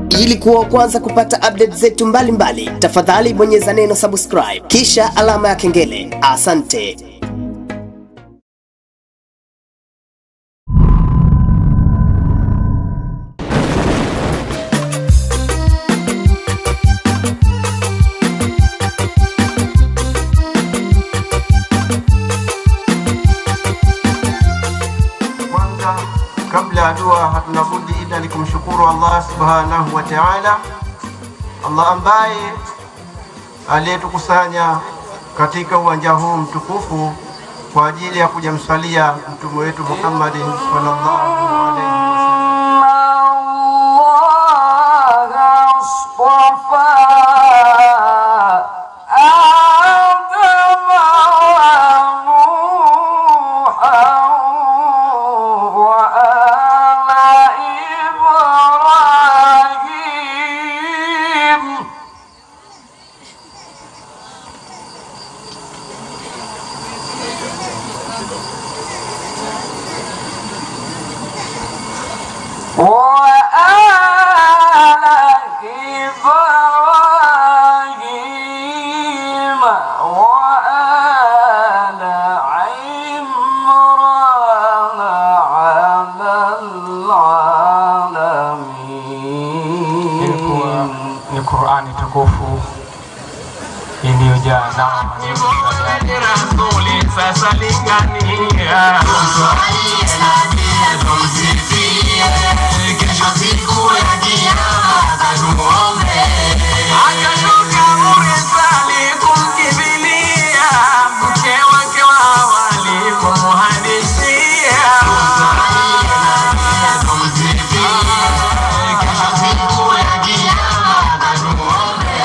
Ili kuwa wa kwanza kupata update zetu mbalimbali, tafadhali bonyeza neno subscribe kisha alama ya kengele. Asante. Kwanza, kabla ya dua, hatuna budi ila ni kumshukuru Allah subhanahu wa ta'ala, Allah ambaye aliyetukusanya katika uwanja huu mtukufu kwa ajili ya kujamsalia mtume wetu Muhammadin sallallahu alaihi wasallam. وآل إبراهيم وآل عمران على ilikuwa العالمين ni Qur'ani tukufu iliyojaa neema nyingi za ndani. Sasa lingania kesho siku ya kiyama tumuombe akashuka Mursali kumkimbilia mke wake wa awali kumuhadithia kesho siku ya kiyama tumuombe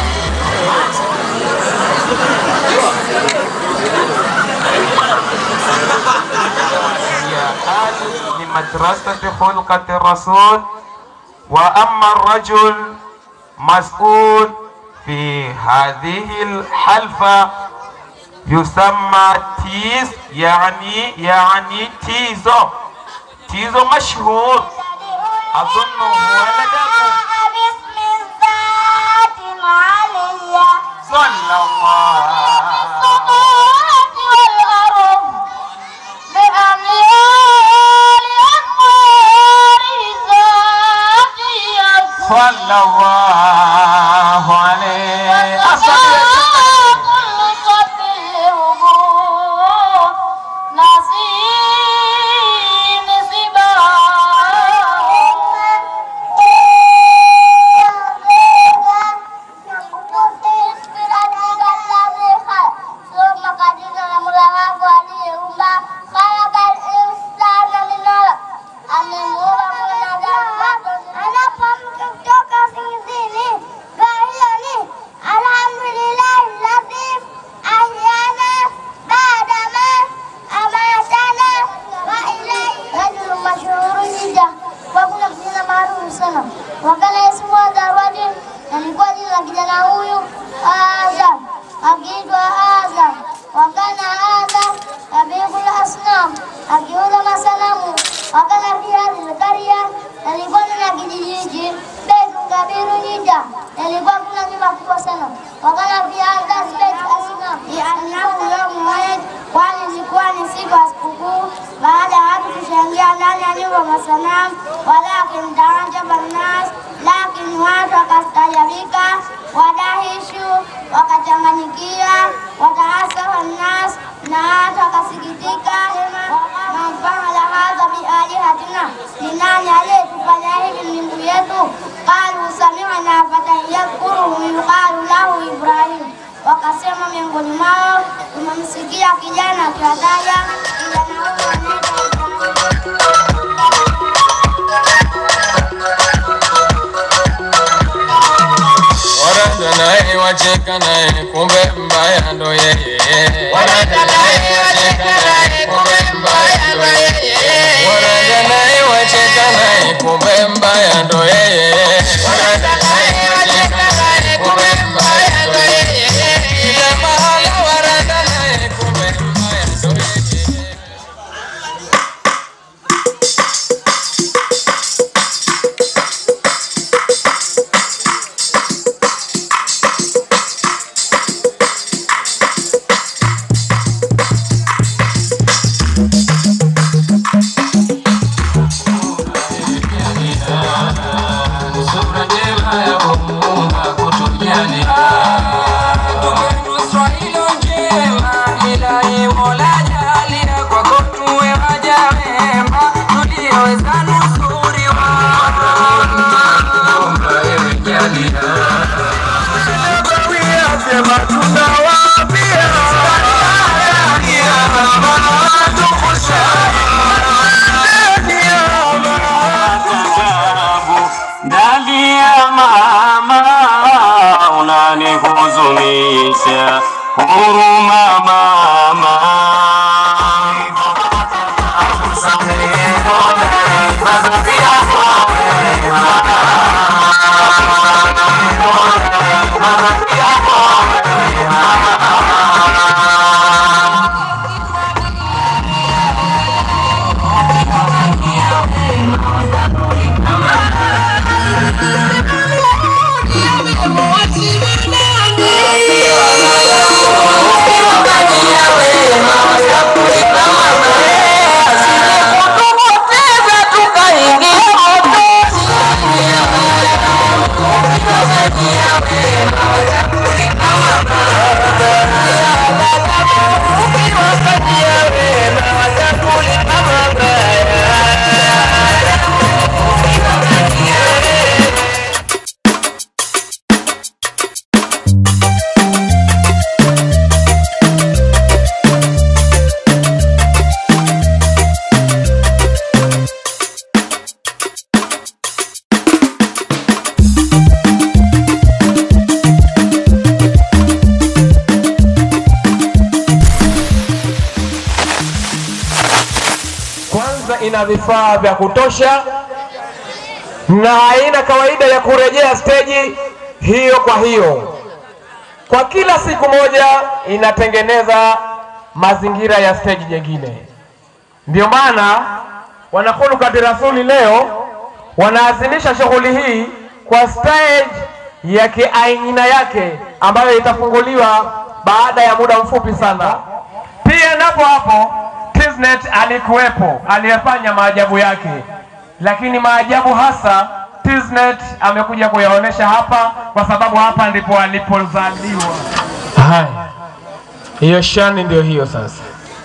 هي آل لمدرسة خلقة الرسول وأما الرجل مسؤول في هذه الحلفة يسمى تيز يعني يعني تيزو تيزو مشهور أظن هو لدغه باسم الذات العليا صلى الله السماوات والأرض بأميال أنوار ذاتي صلى الله عليه أصلي كل صف الهبوط نصيب Alhamdulillah, Latif, Ahyana, Badama, Amatana, wa ilaihi rajulun mashhurun jidda. Kwa kuna kijana maarufu sana wakana ismu Darwadi, alikuwa jina la kijana huyu Azam, akiitwa Azam. Wakana Azam yabikul asnam, akiuza masanamu. Wakana fi hadhihi alqarya, alikuwa na kijiji hiki Baitul Kabiru Jidda, alikuwa kuna nyumba kubwa sana. Wakana fi hadha bait asnam, li'annahu yawm Eid, kwani ilikuwa ni siku ya sikukuu baada ya watu kushangia ndani ya nyumba masanamu, walakin taajaba nnas, lakini watu wakastajabika, wadahishu wakachanganyikia, wataasafa nnas, na watu wakasikitika, man faala hadha bialihatina, ni nani aliyetufanya hivi miungu yetu? Qalu sami'na fatan yadhkuruhu yuqalu lahu Ibrahim, wakasema miongoni mwao tumemsikia kijana akiwataja kijana huyo anaitwa Ibrahim. Waraja naye wacheka naye kumbe mbaya ndo yeye. Waraja naye wacheka naye kumbe mbaya ndo yeye. Waraja naye wacheka naye kumbe mbaya ndo yeye. Waraja naye wacheka naye kumbe mbaya ndo yeye. Kila mahala waraja naye kumbe mbaya ndo yeye. Nalia mama, unanihuzunisha. Huruma mama. kwanza ina vifaa vya kutosha na haina kawaida ya kurejea steji hiyo kwa hiyo. Kwa kila siku moja inatengeneza mazingira ya steji nyingine. Ndio maana wanakhulukati rasuli leo wanaadhimisha shughuli hii kwa stage ya kiaina yake ambayo itafunguliwa baada ya muda mfupi sana. Pia napo hapo Tiznet alikuwepo aliyefanya maajabu yake, lakini maajabu hasa Tiznet amekuja kuyaonesha hapa, kwa sababu hapa ndipo alipozaliwa. Haya, hiyo shani ndio hiyo sasa.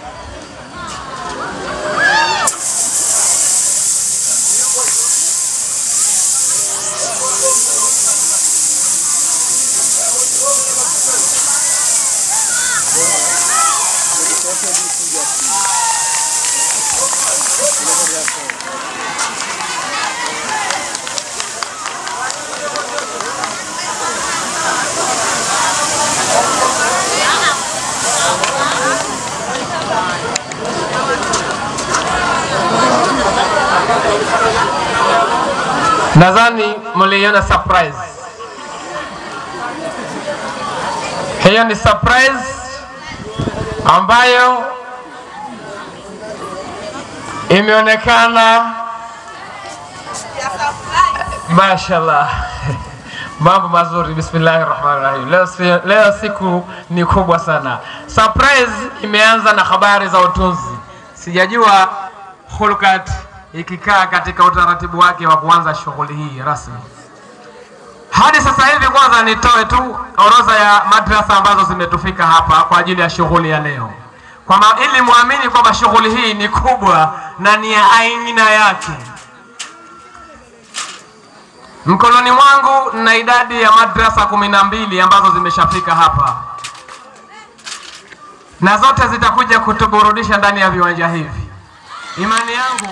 Nadhani mliona surprise. Hiyo ni surprise ambayo imeonekana mashallah mambo mazuri bismillahi rahmani rahim leo, si- leo siku ni kubwa sana surprise imeanza na habari za utunzi sijajua hulkat ikikaa katika utaratibu wake wa kuanza shughuli hii rasmi hadi sasa hivi kwanza nitoe tu orodha ya madrasa ambazo zimetufika hapa kwa ajili ya shughuli ya leo kwamba ili muamini kwamba shughuli hii ni kubwa na ni ya aina yake Mkononi mwangu na idadi ya madrasa kumi na mbili ambazo zimeshafika hapa, na zote zitakuja kutuburudisha ndani ya viwanja hivi. Imani yangu,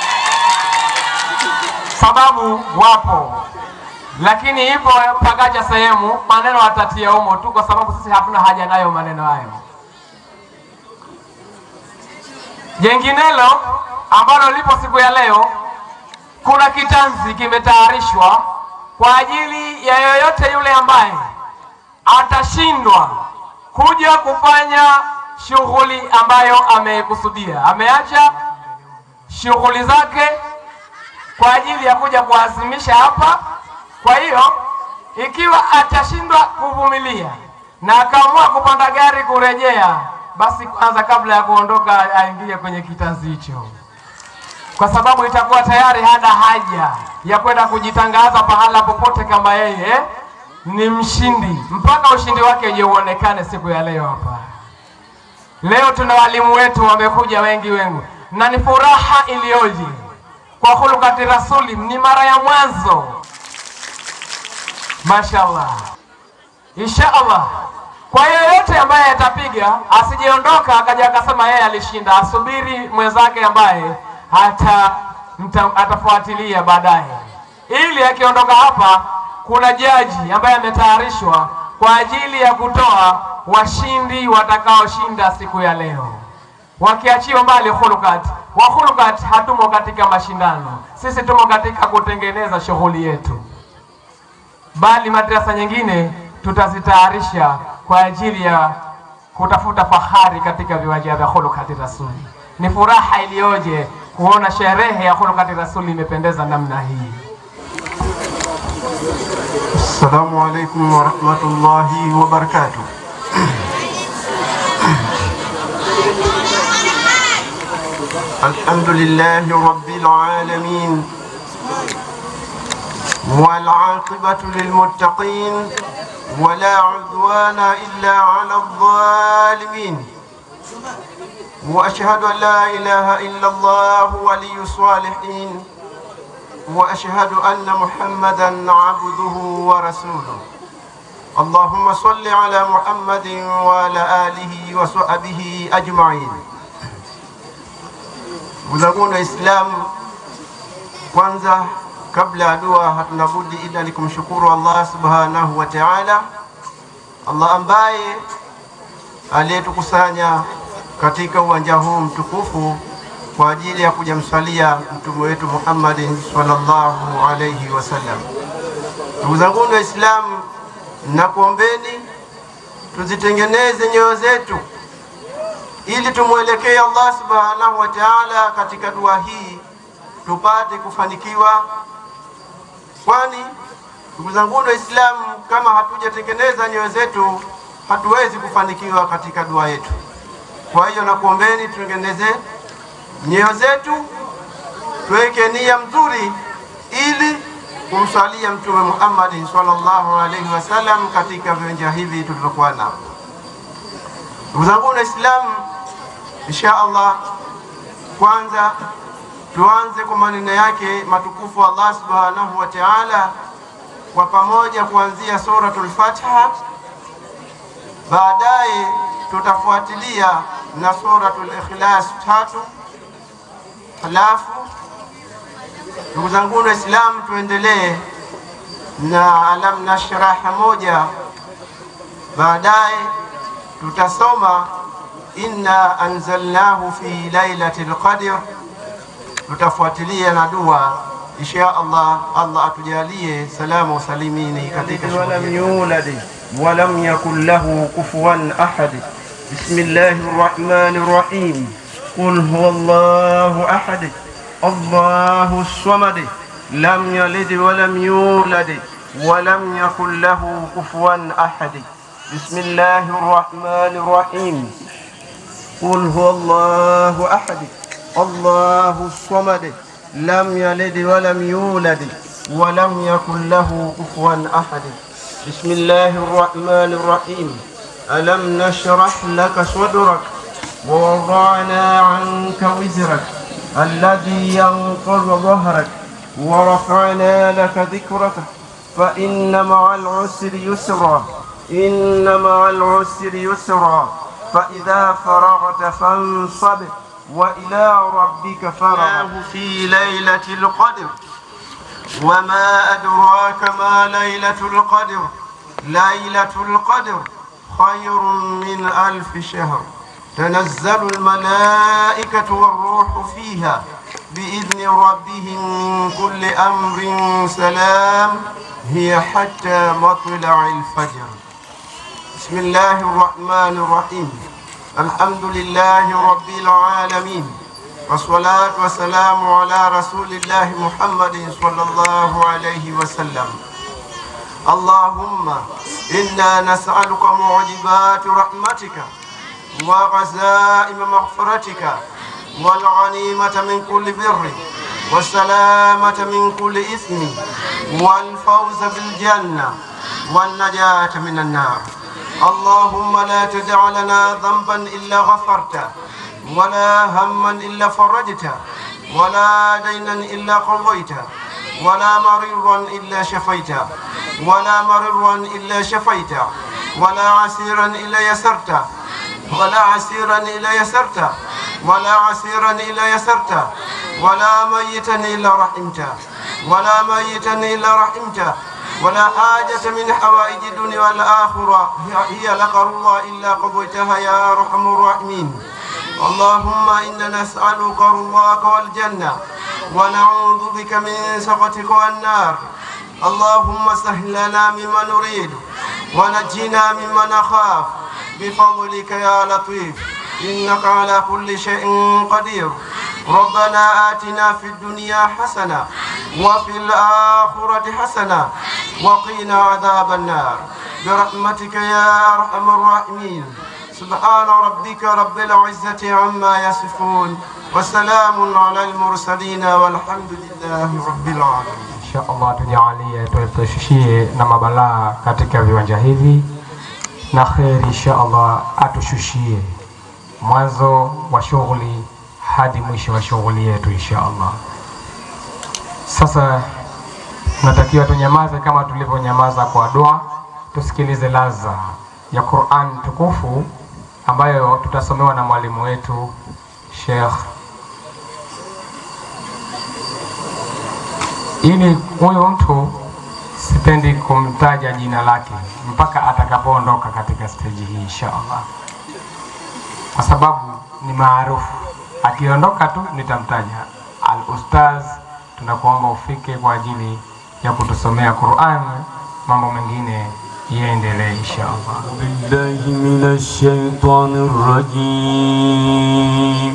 sababu wapo, lakini ipo pakaja sehemu maneno atatia humo tu, kwa sababu sisi hatuna haja nayo maneno hayo. Jenginelo ambalo lipo siku ya leo kuna kitanzi kimetayarishwa kwa ajili ya yoyote yule ambaye atashindwa kuja kufanya shughuli ambayo ameikusudia. Ameacha shughuli zake kwa ajili ya kuja kuazimisha hapa. Kwa hiyo ikiwa atashindwa kuvumilia na akaamua kupanda gari kurejea, basi kwanza, kabla ya kuondoka, aingie kwenye kitanzi hicho kwa sababu itakuwa tayari hana haja ya kwenda kujitangaza pahala popote kama yeye ni mshindi, mpaka ushindi wake uje uonekane siku ya leo hapa. Leo tuna walimu wetu wamekuja wengi wengi, na ni furaha iliyoje kwa hulukati rasuli, ni mara ya mwanzo. Mashallah, inshallah. Kwa yeyote ambaye atapiga asijeondoka akaja akasema yeye alishinda, asubiri mwenzake ambaye hata mta, atafuatilia baadaye. ili akiondoka hapa kuna jaji ambaye ametayarishwa kwa ajili ya kutoa washindi watakaoshinda siku ya leo wakiachiwa mbali khulukat wa khulukat hatumo katika mashindano sisi tumo katika kutengeneza shughuli yetu bali madrasa nyingine tutazitayarisha kwa ajili ya kutafuta fahari katika viwanja vya khulukati rasuli ni furaha iliyoje kuona sherehe ya khulukati rasuli imependeza namna hii Assalamu alaikum warahmatullahi wabarakatuh. الحمد لله رب العالمين والعاقبة للمتقين ولا عدوان إلا على الظالمين وأشهد أن لا إله إلا الله ولي الصالحين وأشهد أن محمدا عبده ورسوله اللهم صل على محمد وعلى آله وصحبه أجمعين Uzanguni Waislamu, kwanza kabla ya dua hatuna budi ila ni kumshukuru Allah subhanahu wa ta'ala, Allah ambaye aliyetukusanya katika uwanja huu mtukufu kwa ajili ya kujamswalia mtume wetu Muhammadin sallallahu alayhi wasallam. Ndugu zanguni Waislamu, nakuombeni tuzitengeneze nyoyo zetu ili tumwelekee Allah subhanahu wa ta'ala katika dua hii tupate kufanikiwa, kwani ndugu zangu Waislamu, kama hatujatengeneza nyoyo zetu hatuwezi kufanikiwa katika dua yetu. Kwa hiyo nakuombeni tutengeneze nyoyo zetu, tuweke nia mzuri ili kumswalia Mtume Muhammad sallallahu alaihi wasallam katika viwanja hivi tulivyokuwa nao. Ndugu zangu Waislamu, insha Allah, kwanza tuanze kwa maneno yake matukufu Allah subhanahu wa ta'ala kwa pamoja kuanzia suratul Fatiha, baadaye tutafuatilia na suratul Ikhlas tatu, halafu ndugu zangu Waislamu, tuendelee na alam nashraha moja, baadaye tutasoma inna anzalnahu fi lailatil qadr, tutafuatilia na dua insha Allah. Allah atujalie salama usalimini katika ولم shughuli يولد ولم يكن له كفوا أحد بسم الله الرحمن الرحيم قل هو الله أحد الله الصمد لم يلد ولم يولد ولم يكن له كفوا أحد بسم الله الرحمن الرحيم قل هو الله أحد الله الصمد لم يلد ولم يولد ولم يكن له كفوا أحد بسم الله الرحمن الرحيم ألم نشرح لك صدرك ووضعنا عنك وزرك الذي ينقض ظهرك ورفعنا لك ذكرك فإن مع العسر يسرا إن مع العسر يسرا فإذا فرغت فانصب وإلى ربك فرغ في ليلة القدر وما أدراك ما ليلة القدر ليلة القدر خير من ألف شهر تنزل الملائكة والروح فيها بإذن ربهم من كل أمر سلام هي حتى مطلع الفجر بسم الله الرحمن الرحيم الحمد لله رب العالمين والصلاة والسلام على رسول الله محمد صلى الله عليه وسلم اللهم إنا نسألك معجبات رحمتك وغزائم مغفرتك والغنيمة من كل بر والسلامة من كل إثم والفوز بالجنة والنجاة من النار اللهم لا تدع لنا ذنبا إلا غفرته ولا هما إلا فرجته ولا دينا إلا قضيته ولا مريضا إلا شفيته ولا مريضا إلا شفيته ولا عسيرا إلا يسرته ولا عسيرا إلا يسرته ولا عسيرا إلا يسرته ولا ميتا إلا رحمته ولا ميتا إلا رحمته ولا حاجة من حوائج الدنيا والآخرة هي لك الله إلا قضيتها يا أرحم الراحمين اللهم إنا نسألك رضاك والجنة ونعوذ بك من سخطك والنار اللهم سهل لنا مما نريد ونجنا مما نخاف بفضلك يا لطيف إنك على كل شيء قدير ربنا آتنا في الدنيا حسنة وفي الآخرة حسنة وقنا عذاب النار برحمتك يا أرحم الراحمين سبحان ربك رب العزة عما يصفون وسلام على المرسلين والحمد لله رب العالمين Insha Allah tujalie tuepushushie na mabalaa katika viwanja hivi na kheri, insha Allah atushushie mwanzo wa shughuli hadi mwisho wa shughuli yetu insha Allah. Sasa tunatakiwa tunyamaze kama tulivyonyamaza kwa dua, tusikilize laza ya Qur'an tukufu ambayo tutasomewa na mwalimu wetu Sheikh ili huyu mtu sipendi kumtaja jina lake mpaka atakapoondoka katika steji hii insha Allah, kwa sababu ni maarufu. Akiondoka tu nitamtaja al ustaz. Tunakuomba ufike kwa ajili ya kutusomea Qur'an, mambo mengine yaendelee insha Allah. بالله من الشيطان الرجيم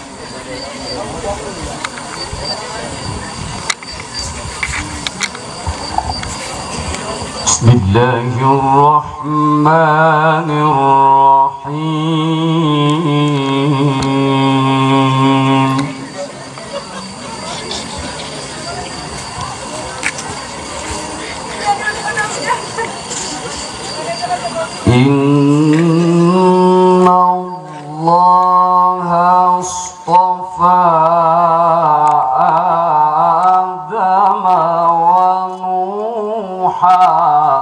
بسم الله الرحمن الرحيم إن الله اصطفى آدم ونوحا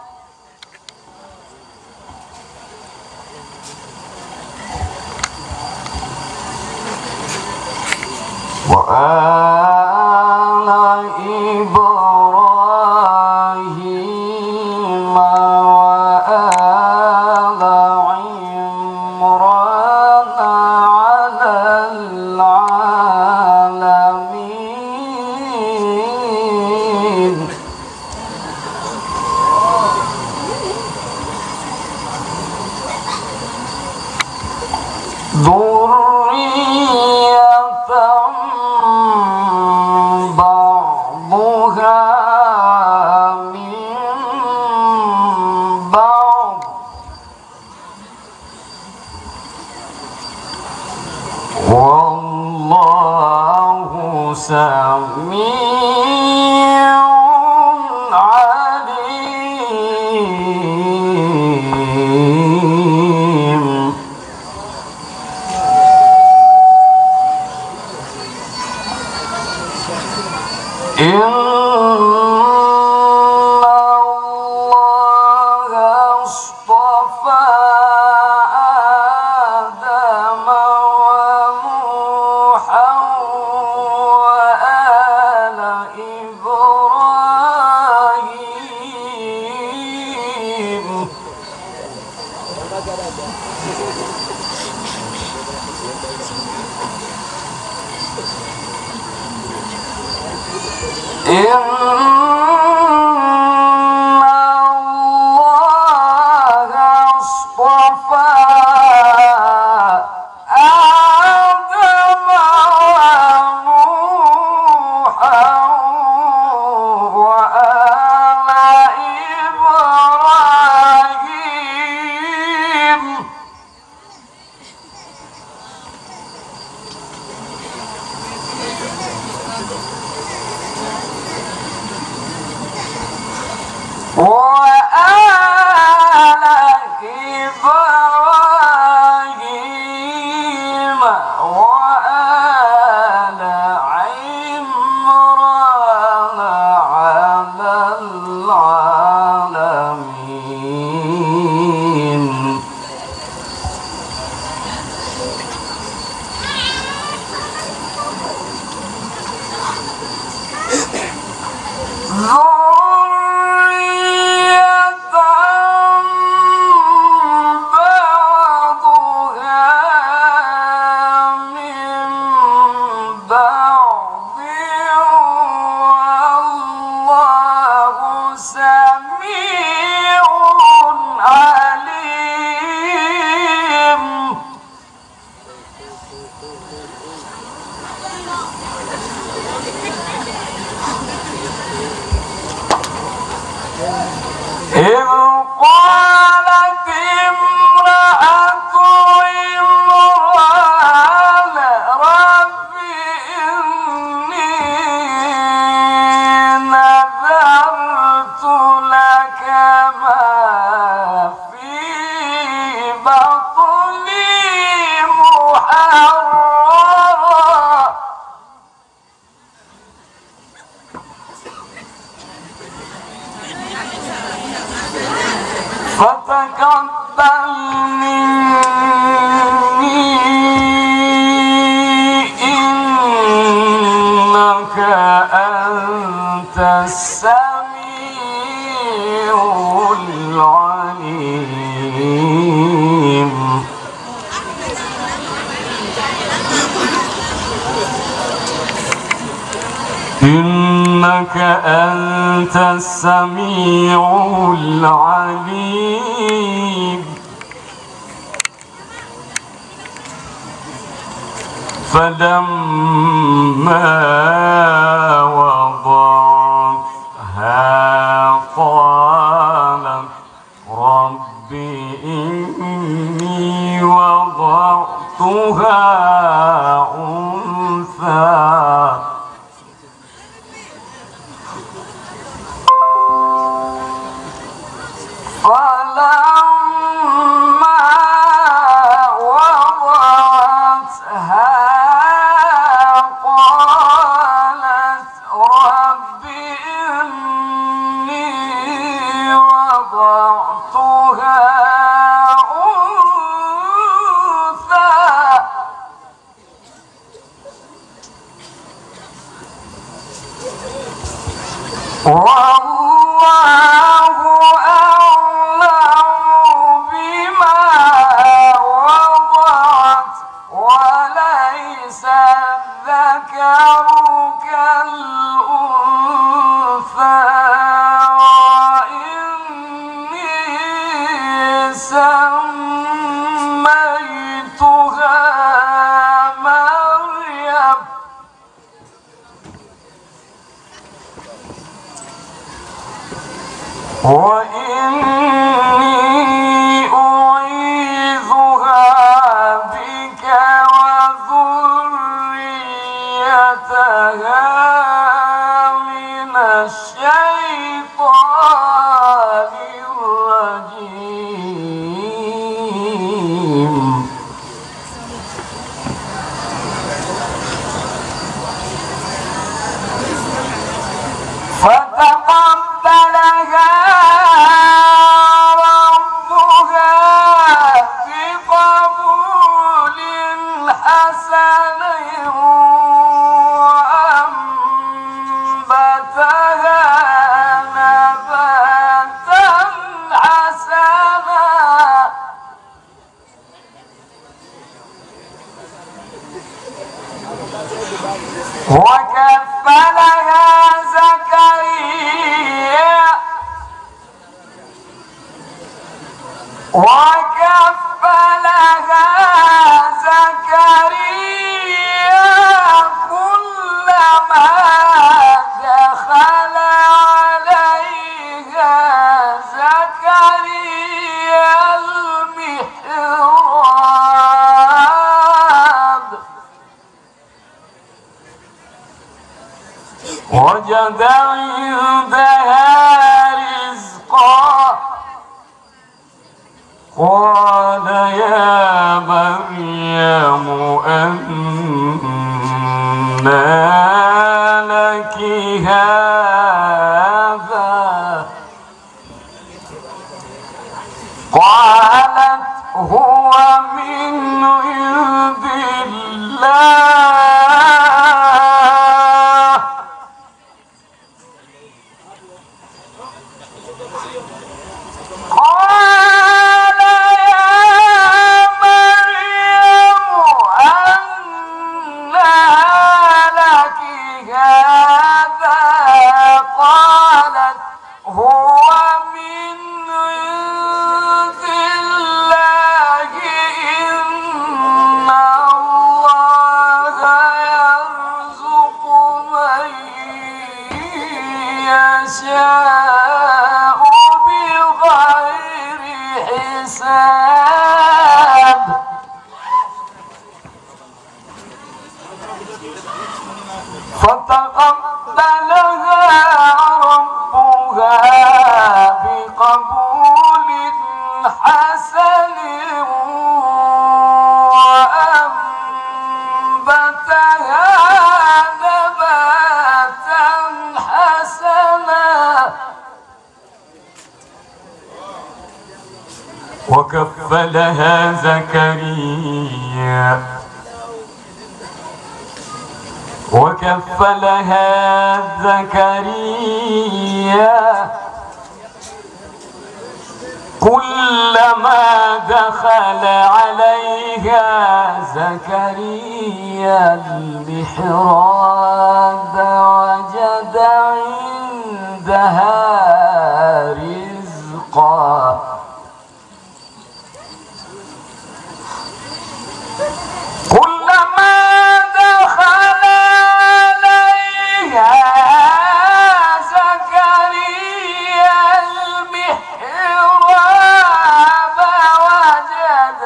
وآل إبراهيم وآل عمران على العالمين ذرية بعضها من بعض والله سميع عليم إن الله اصطفى آدم ونوحا وآل إبراهيم إن الله اصطفى آدم ونوحا وآل إبراهيم وآل إبراهيم وآل عمران على العالمين سميع عليم إذ قالت امرأة عمران رب إني نذرت لك ما في بطني محررا فتقبل مني إنك أنت السميع العليم إنك أنت السميع العليم فلما وضعتها قالت رب إني وضعتها أنثى فلما وضعتها قالت رب إني وضعتها أنثى والله أعلم بما وضعت وليس الذكر كالأنثى وإني سميتها مريم وإني أعيذها بك وذريتها من الشيطان الرجيم فتقبلها ربها بقبول حسن وأنبتها نباتا حسنا وكفلها زكريا وكفلها زكريا كلما دخل عليها زكريا المحراب وجد عندها رزقا قال يا مريم أنى لك هذا قالت هو من عند الله قال يا مريم أنى لك هذا قالت هو بقبول حسن وأنبتها نباتا حسنا وكفلها زكريا وكفلها زكريا كلما دخل عليها زكريا المحراب وجد عندها رزقا كلما دخل عليها زكريا المحراب وجد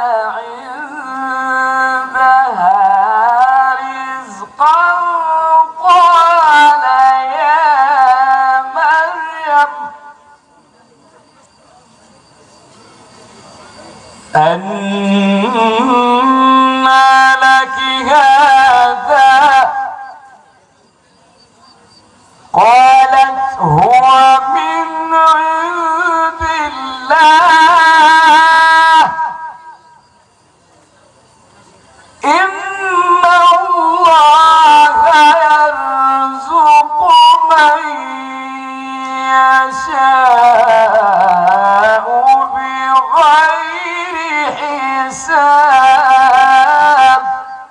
عندها رزقا قال يا مريم أنى لك هذا قالت هو من عند الله إن الله يرزق من يشاء بغير حساب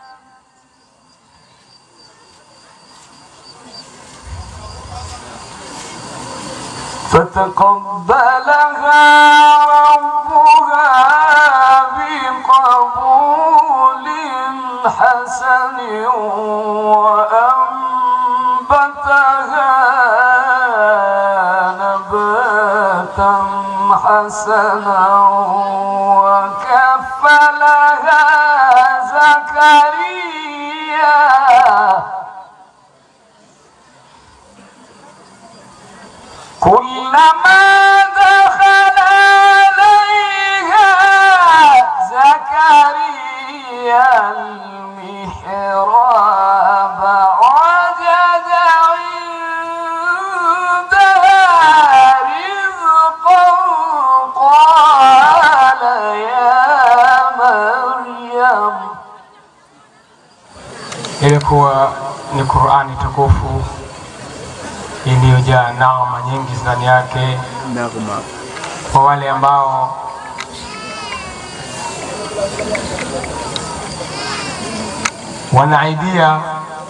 فتقبلها ربها بقبول حسن وأنبتها نباتا حسنا وكفلها زكريا كلما دخل عليها زكريا المحراب وجد عندها رزقا قال يا مريم ilikuwa ni Qur'ani tukufu iliyojaa naama nyingi ndani yake kwa wale ambao wana idea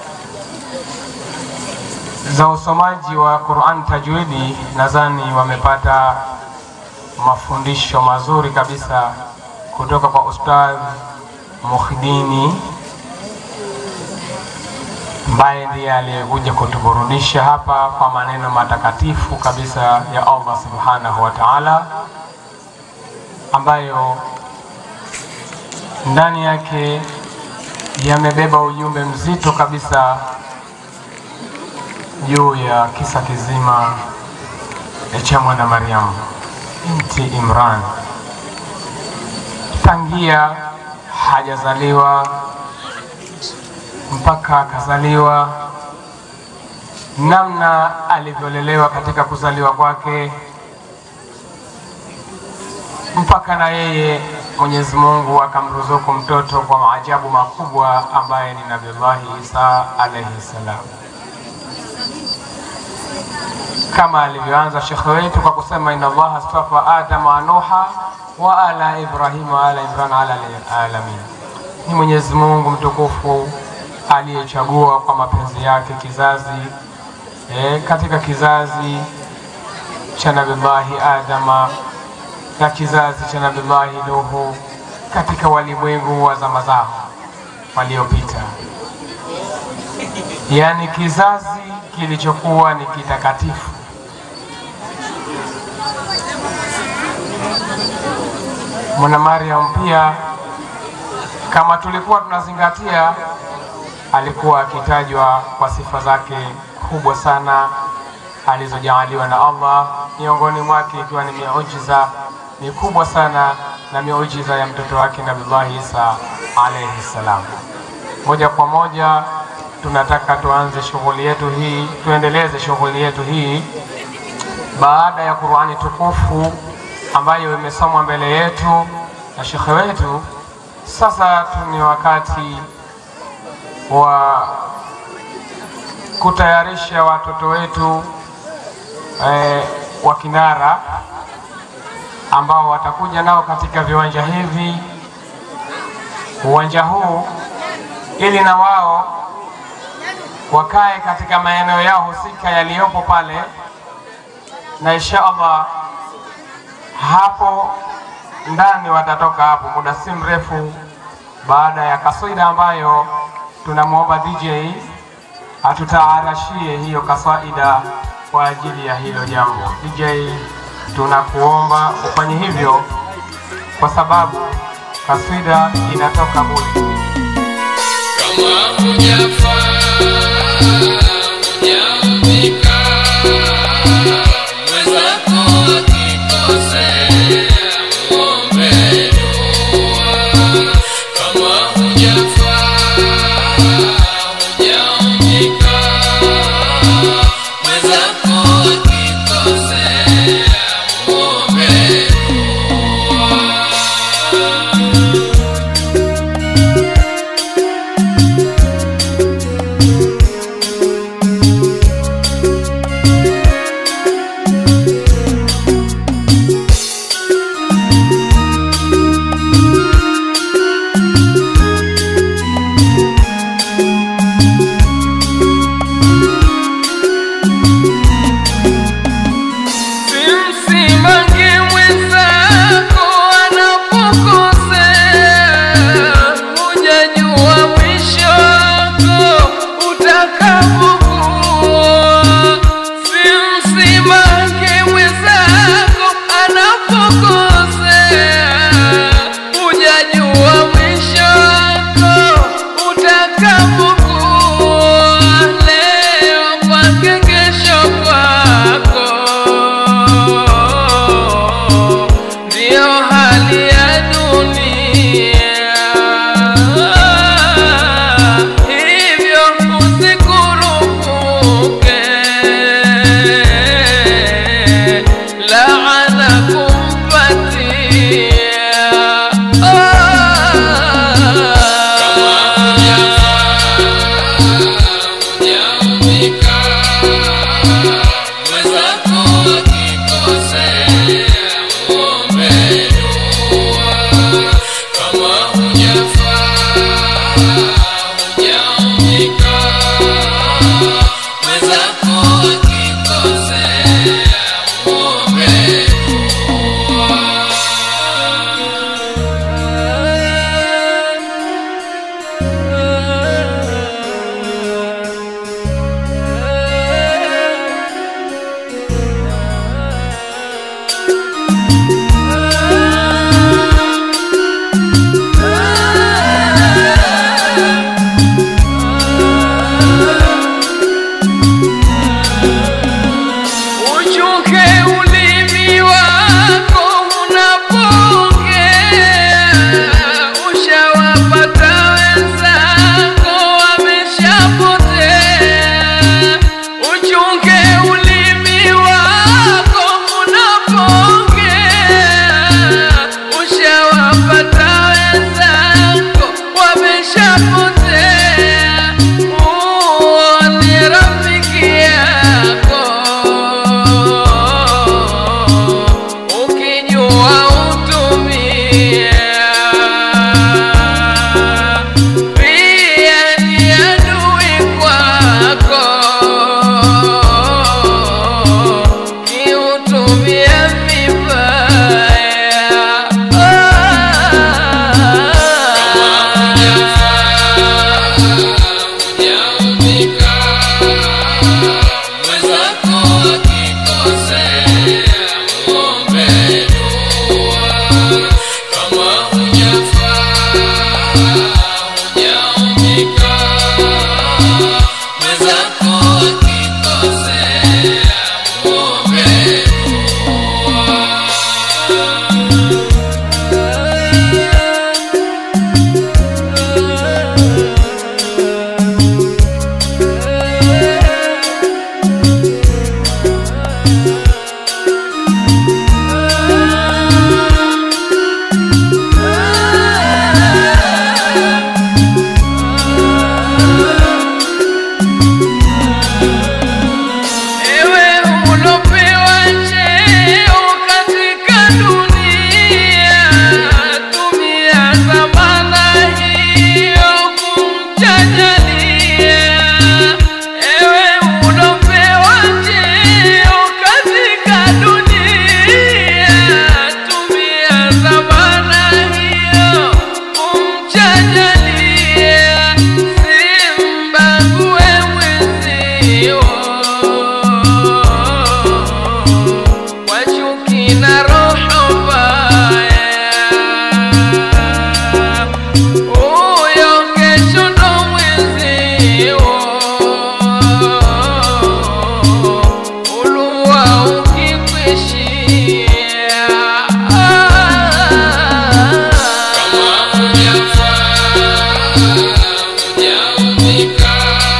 za usomaji wa Qur'an tajwidi, nadhani wamepata mafundisho mazuri kabisa kutoka kwa Ustadh Mukhidini ambaye ndiye aliyekuja kutuburudisha hapa kwa maneno matakatifu kabisa ya Allah subhanahu wa ta'ala, ambayo ndani yake yamebeba ujumbe mzito kabisa juu ya kisa kizima cha mwana Maryam binti Imran tangia hajazaliwa mpaka akazaliwa, namna alivyolelewa katika kuzaliwa kwake, mpaka na yeye Mwenyezi Mungu akamruzuku mtoto kwa maajabu makubwa ambaye ni Nabiullahi Isa alayhi salam, kama alivyoanza shekhe wetu kwa kusema inna Allaha astafa Adama wa Nuha wa ala Ibrahima wa ala Imran ala alamin, ni Mwenyezi Mungu mtukufu aliyechagua kwa mapenzi yake kizazi e, katika kizazi cha Nabillahi Adama na kizazi cha Nabillahi Nuhu katika walimwengu wa zama zao waliopita, yaani kizazi kilichokuwa ni kitakatifu. Mwana Maryam pia kama tulikuwa tunazingatia alikuwa akitajwa kwa sifa zake kubwa sana alizojaaliwa na Allah, miongoni mwake ikiwa ni miujiza mikubwa sana na miujiza ya mtoto wake Nabillahi Isa alayhi salam. Moja kwa moja tunataka tuanze shughuli yetu hii, tuendeleze shughuli yetu hii baada ya Qur'ani tukufu ambayo imesomwa mbele yetu na shekhe wetu. Sasa tu ni wakati wa kutayarisha watoto wetu eh, wa kinara ambao watakuja nao katika viwanja hivi, uwanja huu, ili na wao wakae katika maeneo yao husika yaliyopo pale, na insha Allah hapo ndani watatoka hapo muda si mrefu, baada ya kaswida ambayo tunamwomba DJ atutaarashie hiyo kaswaida kwa ajili ya hilo jambo. DJ, tunakuomba ufanye hivyo kwa sababu kaswida inatoka bure. Kama hujafaa hujaumbika, mwenzako akikosea muombe dua. Kama hujafaa hujaumbika, mwenzako akikosea muombe dua. Simsimange mwenzako anapokosea, hujajua mwisho wako utakapokuwa. Simsimange mwenzako anapokosea, hujajua mwisho wako utakapokuwa. Leo kwake, kesho kwako ina roho mbaya. Huyo kesho ndo mwenzio, ulua ukikwishia. Kama hujafaa, hujaumika,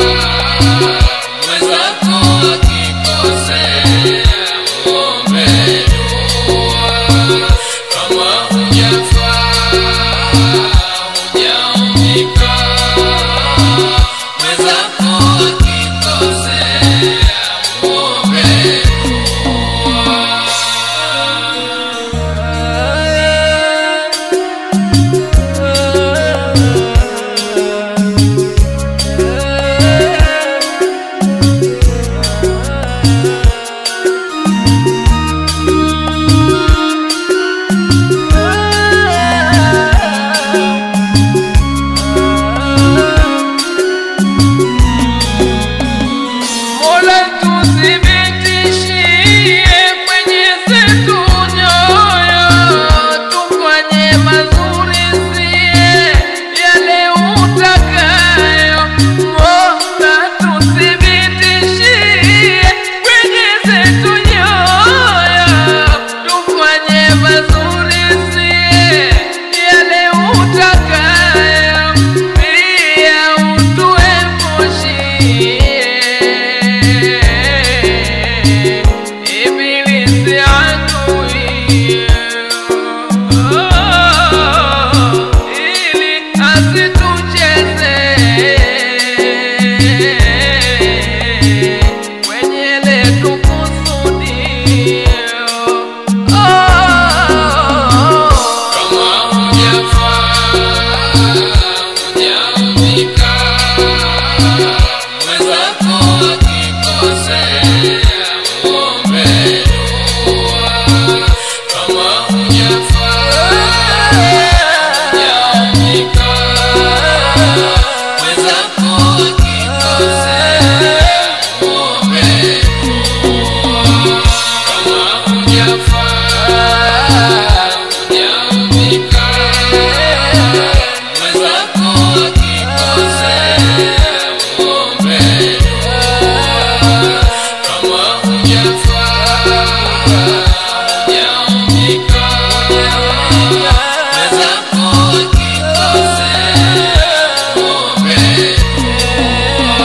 mwenzako akikosea, muombe dua. Kama hujafaa, hujaumika, mwenzako akikosea, muombe Mola tuthibitishie kwenye zetu nyoyo, tufanye mazuri sie yale utakayo. Mola tuthibitishie kwenye zetu nyoyo, tufanye mazuri sie yale utakayo, pia utuepushie ibilisi adui ili asitucheze kwenye letu kusudio. Kama hujafaa, hujaumika, mwenzako akikosea, muombe dua. Kama hujafaa, hujaumika, mwenzako akikosea, muombe dua. Kama hujafaa, hujaumika, mwenzako akikosea, muombe dua. Kama hujafaa, hujaumika, mwenzako akikosea, muombe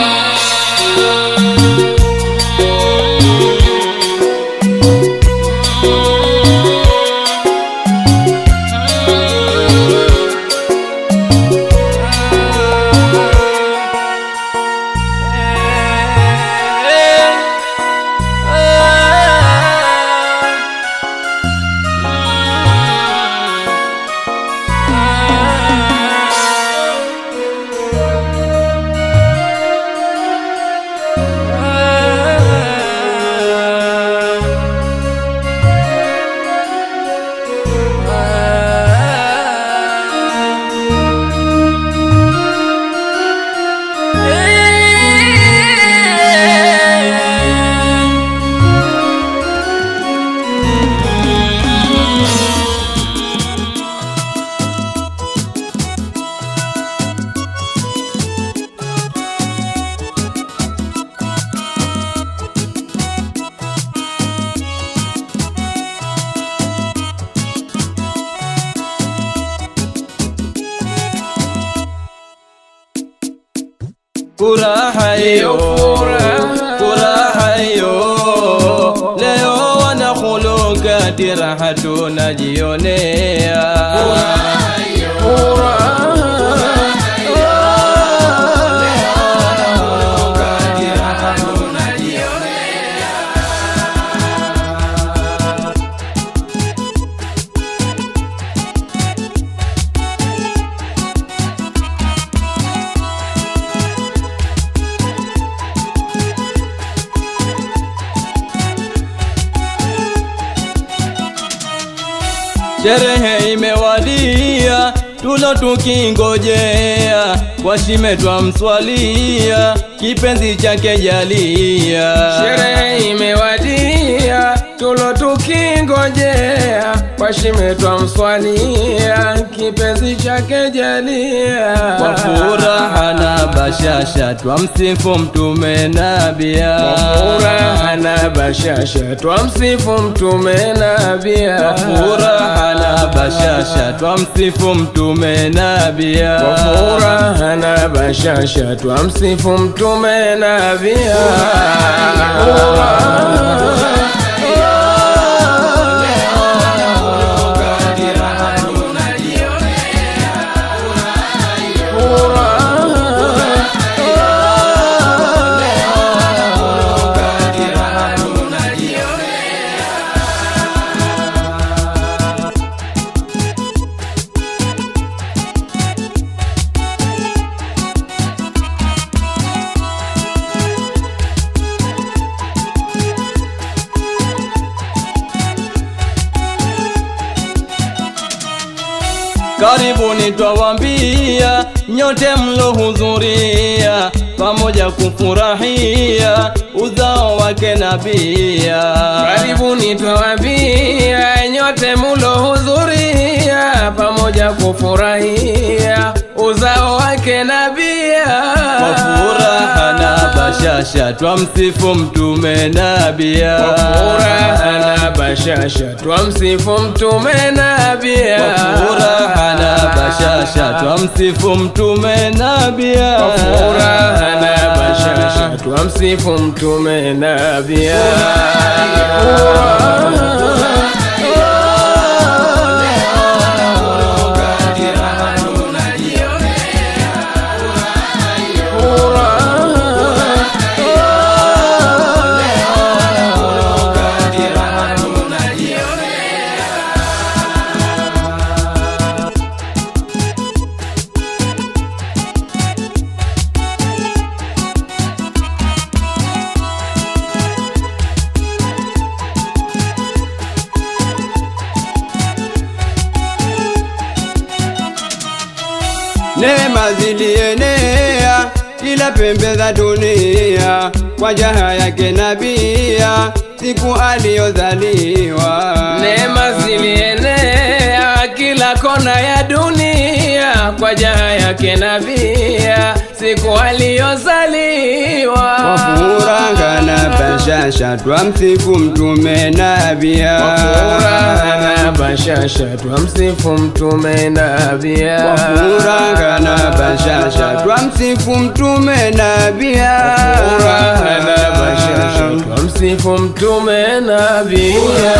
furaha hiyo furaha hiyo leo wanakhuluka tiraha tunajionea sherehe imewadia tulo tukingojea kwa shime twamswalia kipenzi chake jalia sherehe imewadia tulo tulo tukingojea kwa shime twamswalia kipenzi chake jalia kwa furaha na bashasha twamsifu mtume nabia Kwa furaha na bashasha twamsifu mtume nabia kwa furaha na bashasha twamsifu mtume nabia Kwa furaha na bashasha twamsifu mtume nabia Karibuni twawambia nyote mlohudhuria, pamoja kufurahia uzao wake nabia. Karibuni twawambia nyote mulohudhuria, pamoja kufurahia uzao wake nabia. Kwa furaha na bashasha twamsifu mtume nabia. Kwa furaha na bashasha twamsifu mtume nabia. Kwa furaha na bashasha twamsifu mtume nabia. Kwa furaha na bashasha twamsifu mtume nabia. Neema zilienea kila pembe za dunia kwa jaha yake nabia siku aliyozaliwa. Neema zilienea kila kona ya dunia kwa jaha yake nabia siku aliyozaliwa. Kwa furaha na bashasha twamsifu mtume nabia. Kwa furaha na bashasha twamsifu mtume nabia. Kwa furaha na bashasha twamsifu mtume nabia. Furaha na bashasha twamsifu mtume nabia.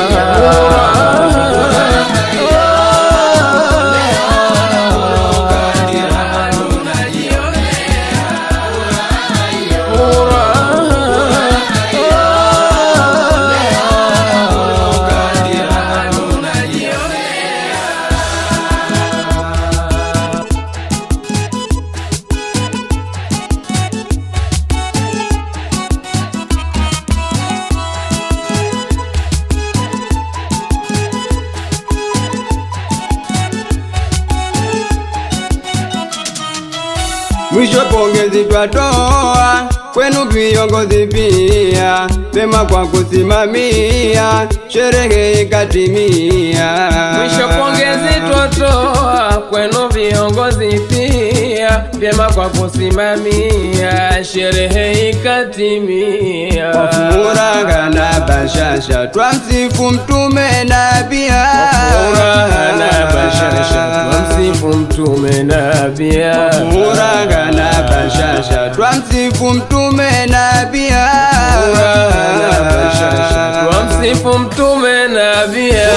Mwisho pongezi twatoa kwenu viongozi pia, pema kwa kusimamia sherehe ikatimia. Mwisho pongezi twatoa kwenu viongozi pia, vyema kwa kusimamia sherehe ikatimia. Kwa furaha na bashasha twamsifu mtume na pia Furaha na bashasha twamsifu mtume nabia. furaha na bashasha twamsifu mtume na pia Furaha na bashasha twamsifu mtume nabia.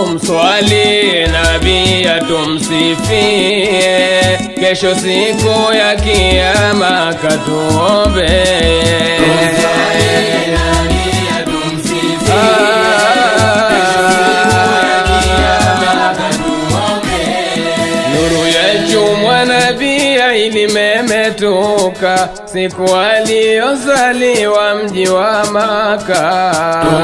tumswali nabii atumsifie, kesho siku ya kiyama katuombe. Nuru ya chumwa nabii ilimemetuka siku aliyozaliwa mji wa Maka.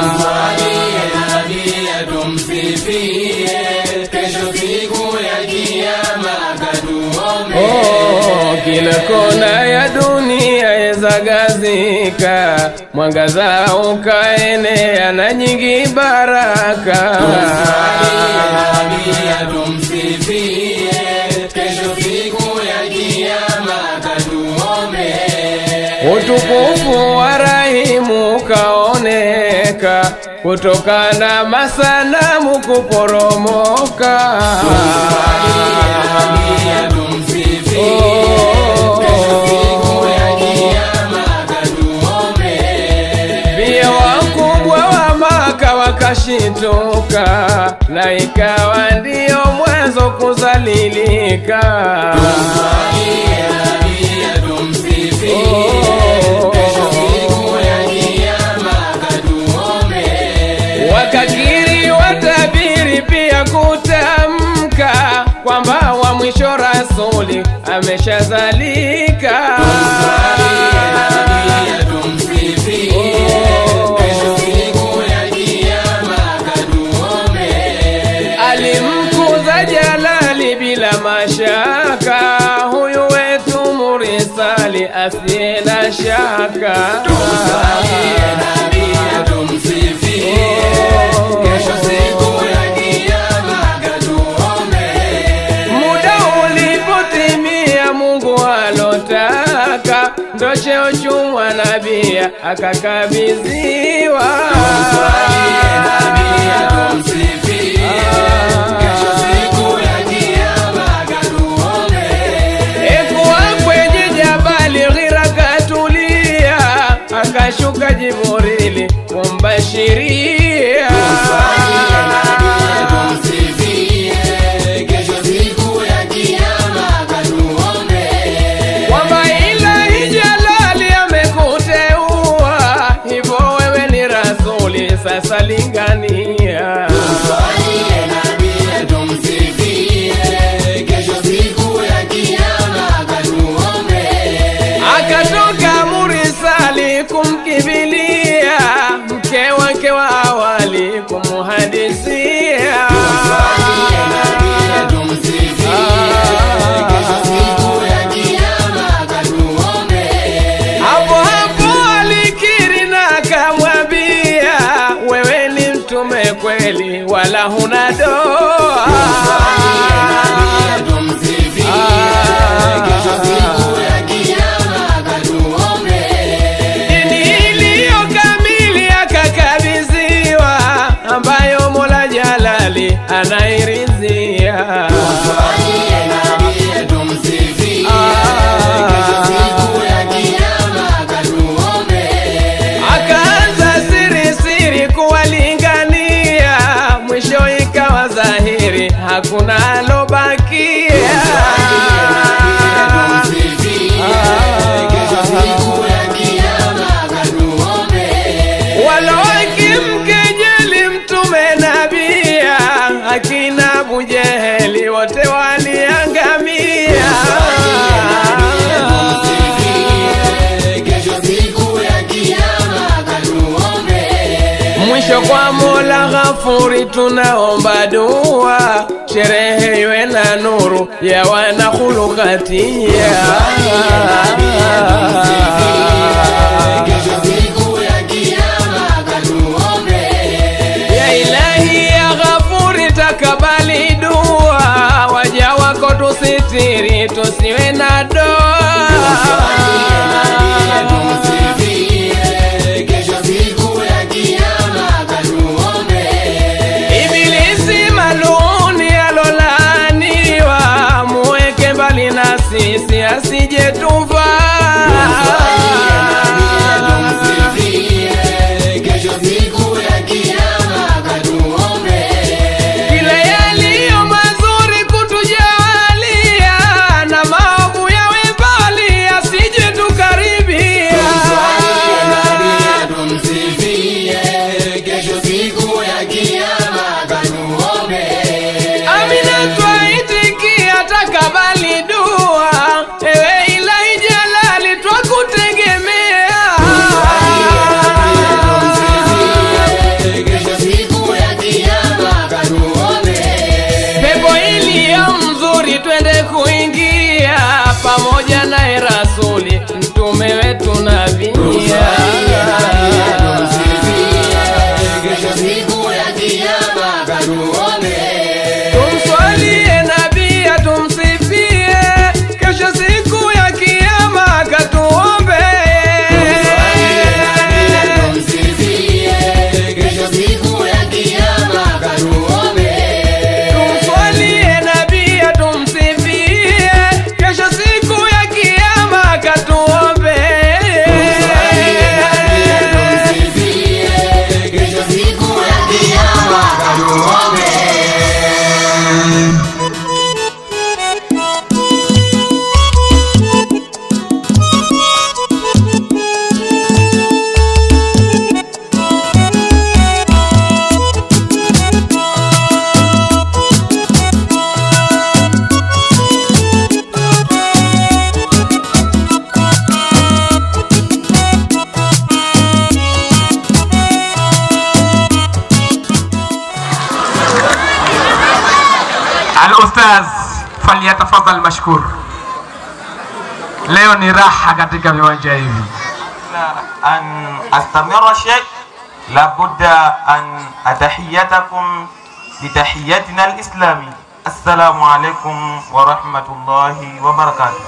Oh, kila kona ya dunia yezagazika, mwangaza ukaenea na nyingi baraka. Utukufu wa Rahimu ukaoneka kutokana masanamu kuporomoka. Pia wakubwa wa Maka wakashituka, na ikawa ndiyo mwanzo kuzalilika. Wakakiri watabiri pia kutamka kwamba wa mwisho rasuli ameshazalika. Alimkuza Jalali bila mashaka, huyu wetu murisali asiye na shaka. Muda ulipotimia, Mungu alotaka, ndo cheo chumwa nabia akakabidhiwa. Ekuwa kwenye jabali Ghira katulia, akashuka Jibrili kumbashiria. kwamba Ilahi Jalali amekuteua, hivyo wewe ni rasuli, sasa lingania. Akatoka murisali kumkibilia, mke wake wa awali kumuhadisia. Hapo hapo alikiri na akamwambia, wewe ni mtume kweli, wala huna doa. Dini iliyo kamili akakabidhiwa, ambayo Mola Jalali anairidhia. Akaanza siri siri kuwalingania, mwisho ikawa dhahiri, hakuna alobakia. Walokimkejeli mtume nabia, akina Abu Jeheli wote waliangamia. Mwisho kwa Mola Ghafuri tunaomba dua, sherehe iwe na nuru ya wanakhulukatia. Ya Ilahi ya Ghafuri takabali dua, waja wako tusitiri, tusiwe na doa. Ibilisi maluni alolaaniwa, muweke mbali na sisi asije tuvaa. kuingia pamoja naye rasuli mtume wetu nabia tumswalie nabia tumsifie kesho siku ya kiama katuombe tumswalie nabia tumsifie kesho siku ya kiama katuombe Al-Ustaz falyatafadhal mashkur. Leo ni raha katika viwanja hivi. أن أستمر شيء لابد أن أتحيتكم بتحيتنا الإسلامي السلام عليكم ورحمة الله وبركاته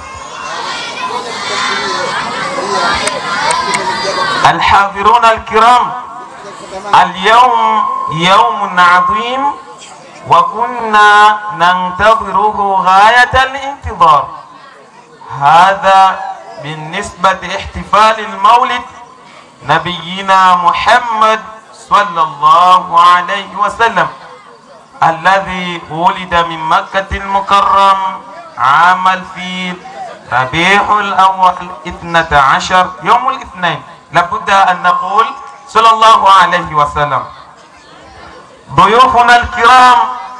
الحاضرون الكرام اليوم يوم عظيم وكنا ننتظره غاية الانتظار هذا بالنسبة احتفال المولد نبينا محمد صلى الله عليه وسلم الذي ولد من مكة المكرم عام الفيل ربيع الأول اثنة عشر يوم الاثنين لابد أن نقول صلى الله عليه وسلم ضيوفنا الكرام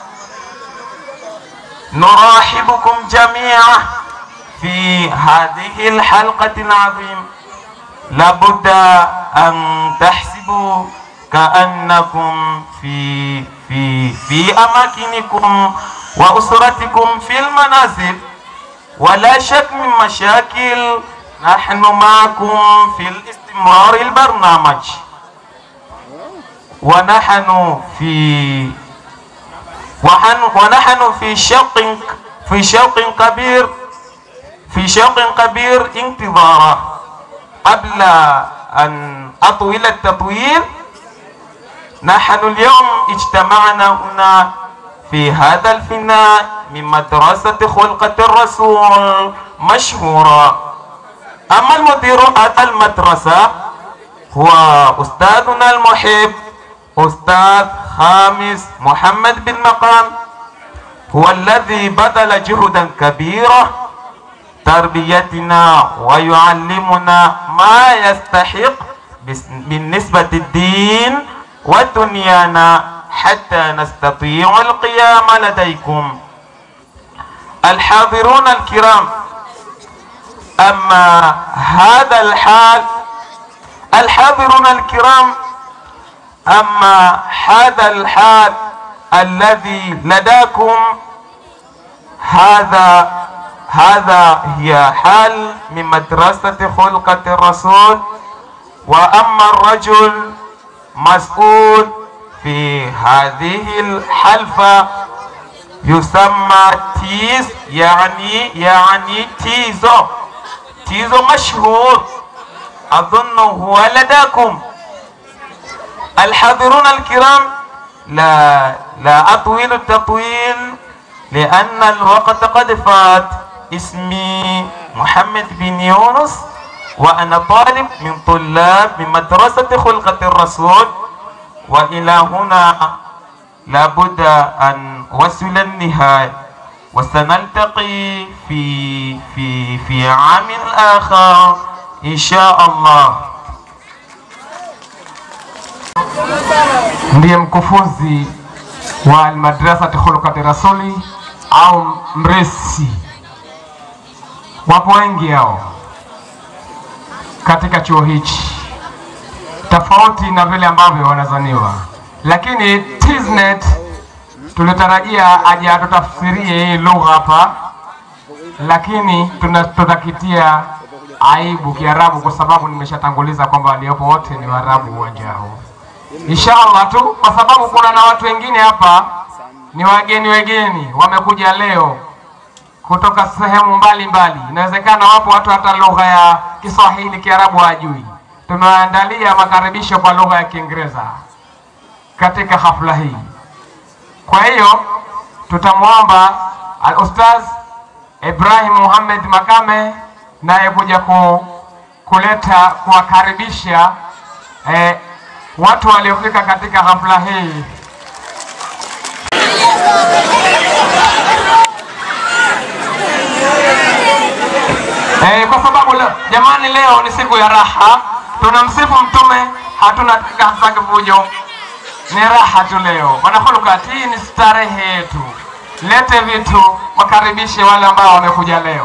نرحبكم جميعا في هذه الحلقة العظيمة لابد أن تحسبوا كأنكم في في في أماكنكم وأسرتكم في المنازل ولا شك من مشاكل نحن معكم في الاستمرار البرنامج ونحن في ونحن ونحن في شوق في شوق كبير في شوق كبير انتظاره قبل أن أطول التطويل نحن اليوم اجتمعنا هنا في هذا الفناء من مدرسة خلقة الرسول مشهورة أما المدير المدرسة هو أستاذنا المحب أستاذ خامس محمد بن مقام هو الذي بذل جهدا كبيرا تربيتنا ويعلمنا ما يستحق بس- بالنسبة الدين ودنيانا حتى نستطيع القيام لديكم الحاضرون الكرام أما هذا الحال الحاضرون الكرام أما هذا الحال الذي لداكم هذا هذا هي حال من مدرسة خلقة الرسول وأما الرجل مسؤول في هذه الحلفة يسمى تيز يعني يعني تيزو تيزو مشهور أظن هو لداكم الحاضرون الكرام لا لا أطويل التطويل لأن الوقت قد فات اسمي محمد بن يونس وأنا طالب من طلاب من مدرسة خلقة الرسول وإلى هنا لابد أن وصل النهاية وسنلتقي في في في عام آخر إن شاء الله ndiye mkufunzi wa almadrasati khulukati rasuli au mresi. Wapo wengi hao katika chuo hichi, tofauti na vile ambavyo wanazaniwa, lakini Tiznet tulitarajia aje atutafsirie hii lugha hapa lakini tuna- tutakitia aibu Kiarabu kwa sababu nimeshatanguliza kwamba waliopo wote ni Waarabu uwanja huu. Inshallah tu, kwa sababu kuna na watu wengine hapa ni wageni wageni wamekuja leo kutoka sehemu mbalimbali. Inawezekana wapo watu hata lugha ya Kiswahili, Kiarabu hawajui. Tumewaandalia makaribisho kwa lugha ya Kiingereza katika hafla hii. Kwa hiyo tutamwomba al-Ustaz Ibrahim Muhammad Makame naye kuja ku, kuleta kuwakaribisha eh, watu waliofika katika hafla hii. Eh, kwa sababu leo, jamani, leo ni siku ya raha, tunamsifu Mtume, hatuna hasa kivujo, ni raha tu leo. Wanahulukat, hii ni starehe yetu. Lete vitu, wakaribishe wale ambao wamekuja leo.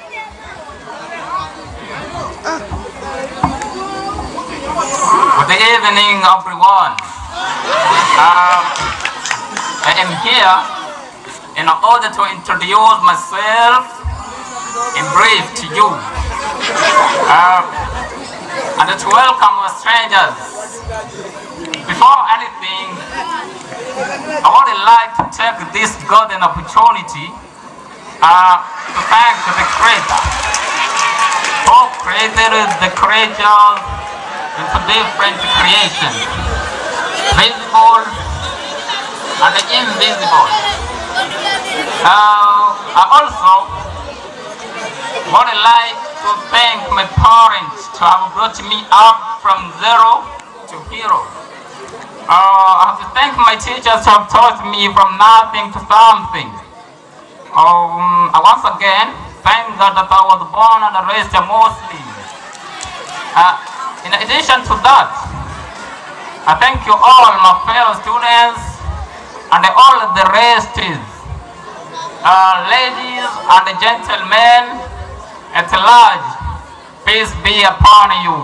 Good evening, everyone. Um, I am here in order to introduce myself in brief to you um, and to welcome our strangers. Before anything, I would like to take this golden opportunity uh, to thank the Creator who created the creatures into different creations, visible and invisible. Uh, I also would like to thank my parents to have brought me up from zero to hero. Uh, I have to thank my teachers who have taught me from nothing to something. Um, I once again thank God that I was born and raised a Muslim. Uh, in addition to that, I thank you all, my fellow students, and all the rest, uh, ladies and gentlemen at large. Peace be upon you.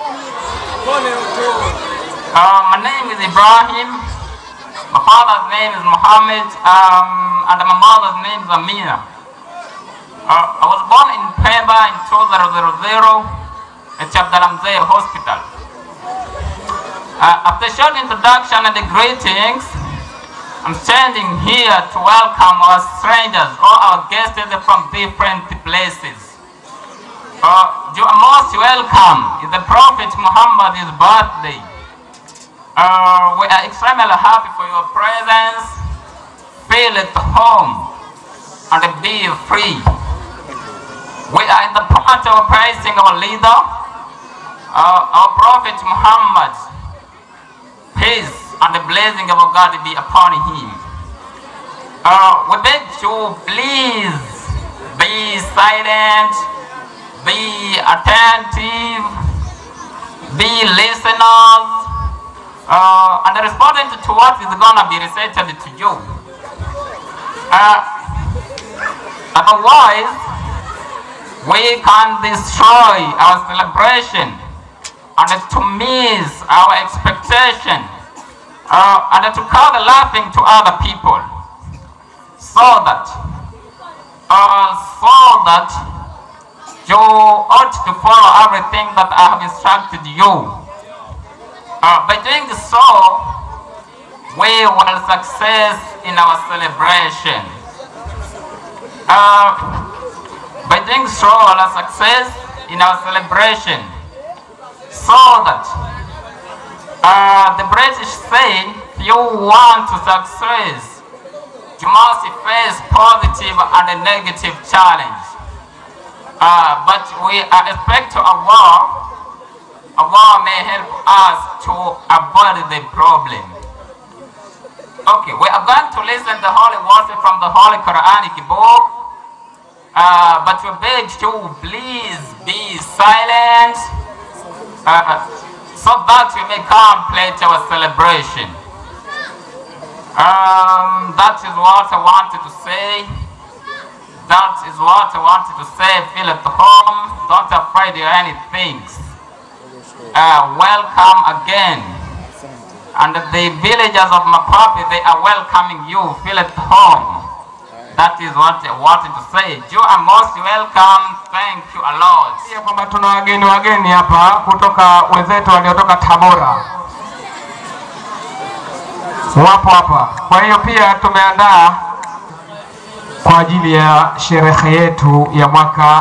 Uh, my name is Ibrahim. My father's name is Muhammad, um, and my mother's name is Amina. Uh, I was born in Pemba in 2000 at Chabdalamzee Hospital. Uh, after short introduction and the greetings, I'm standing here to welcome our strangers or our guests from different places. Uh, you are most welcome. It's the Prophet Muhammad's birthday. Uh, we are extremely happy for your presence. Feel at home and be free. We are in the part of praising our leader, uh, our Prophet Muhammad. Peace and the blessing of God be upon him. Uh, we beg you, please be silent, be attentive, be listeners, uh, and responding to what is going to be recited to you. Uh, otherwise, we can destroy our celebration and to miss our expectation uh, and to cause laughing to other people so that uh, so that you ought to follow everything that I have instructed you. Uh, by doing so, we will success in our celebration. Uh, by doing so, we will success in our celebration so that uh, the British say if you want to success, you must face positive and a negative challenge. Uh, but we are expect to Allah, Allah may help us to avoid the problem. Okay, we are going to listen the holy words from the Holy Quranic book. Uh, but we beg you, please be silent uh, so that we may complete our celebration. Um, that is what I wanted to say. That is what I wanted to say. Feel at home. Don't afraid of anything. Uh, welcome again. And the villagers of Mapapi, they are welcoming you. Feel at home. That is what I wanted to say. You are most welcome. Thank you a lot. Pia kwamba tuna wageni wageni hapa kutoka wenzetu waliotoka Tabora wapo hapa. Kwa hiyo pia tumeandaa kwa ajili ya sherehe yetu ya mwaka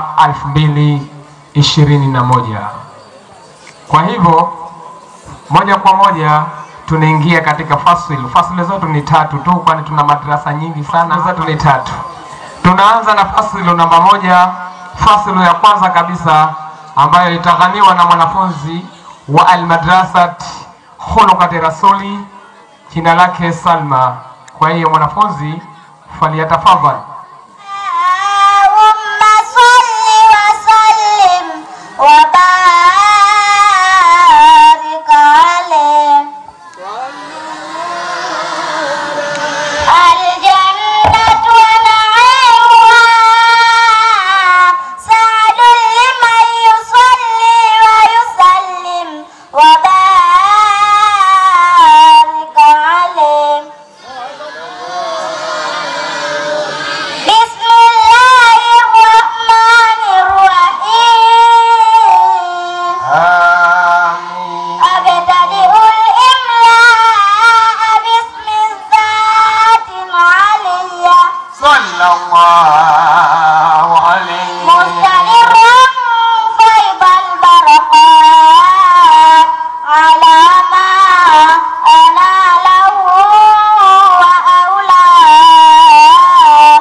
2021. Kwa hivyo moja kwa moja tunaingia katika fasili. Fasili zetu ni tatu tu, kwani tuna madrasa nyingi sana. Zetu ni tatu. Tunaanza na fasilu namba moja, fasilu ya kwanza kabisa ambayo itaghaniwa na mwanafunzi wa almadrasat khulukati rasuli, jina lake Salma. Kwa hiyo mwanafunzi faliyatafadhal. اللهم صل وسلم وبارك عليه الجنة ونعيمها سعد لمن يصلي ويسلم وبارك عليه بسم الله الرحمن الرحيم أبتدئ الإملاء باسم الذات العلية صلى الله عليه مستمرا فيض البرقات على ما أناله وأولاه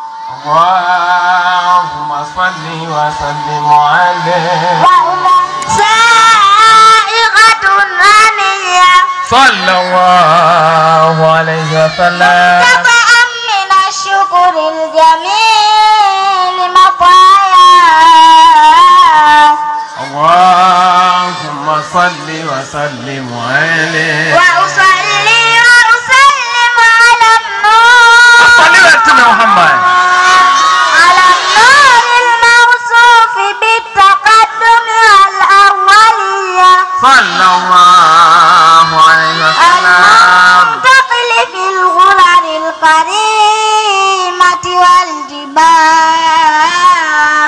اللهم صل وسلم عليه سائغة هنية صلى الله عليه وسلم طبعا من الشكر الجميل مطايا اللهم صل وسلم عليه وأصلي وأسلم على النور صلوات محمد على النور الموصوف بالتقدم الأولية صلى الله عليه وسلم المنتقل في الغرر الكريمة والجبال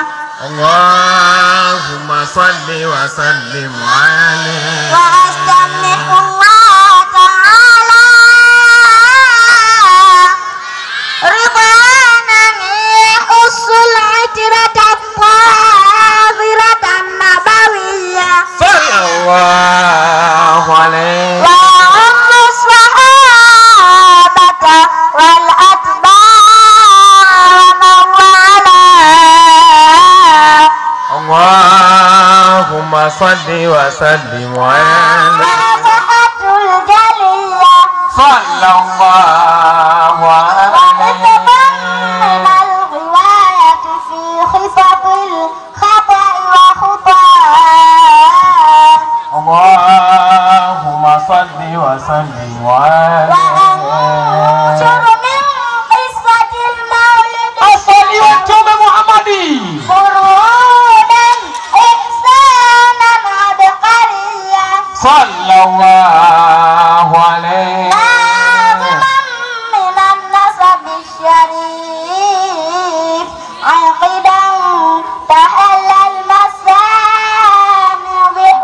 اللهم صل وسلم عليه وأستمح الله تعالى رضوانا يخص العترة الطاهرة النبوية صلى الله عليه ويعم الصحابة والأتباع ومن والاه اللهم صل وسلم عليه فتحة الجلية صلى الله عليه من الغواية في خفض الخطأ وخطاه اللهم صل وسلم وأنشر عليه من قصة المولد Muhammadi. فرودا إحسانا عبقريا صلى الله عليه ناظما من النسب الشريف عقدا تحلى المسامع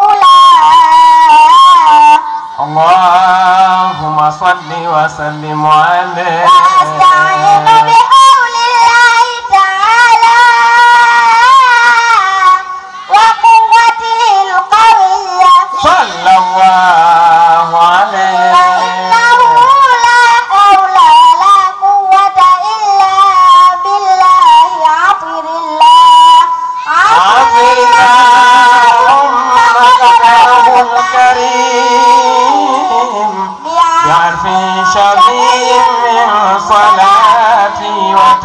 بأولاه اللهم صل وسلم عليه وأستعين بحول الله تعالى وقوته القوية صلى الله عليه فإنه لا حول ولا قوة إلا بالله عطر الله عظم ذكره الكريم بعرف شبيه من صلاتي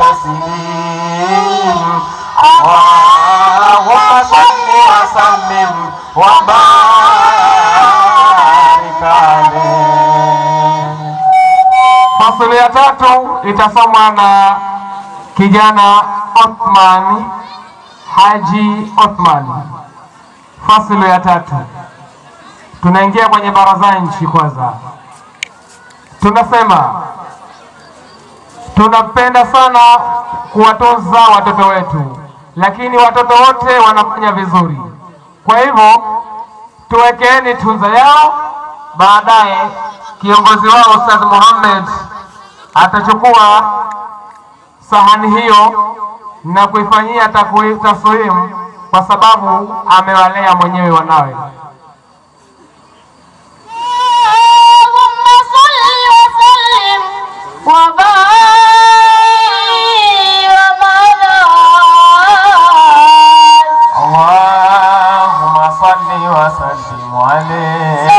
وتسليم اللهم صل وسلم وبارك عليه Fasili ya tatu itasomwa na kijana Othman Haji Othman. Fasili ya tatu, tunaingia kwenye baraza nchi kwanza. Tunasema tunapenda sana kuwatunza watoto wetu, lakini watoto wote wanafanya vizuri. Kwa hivyo tuwekeeni tunza yao, baadaye kiongozi wao Ustadh Muhammad atachukua sahani hiyo na kuifanyia takwi- taswimu kwa sababu amewalea mwenyewe wanawe. اللهم صل وسلم وبارك Allahumma salli wa sallim alayhi.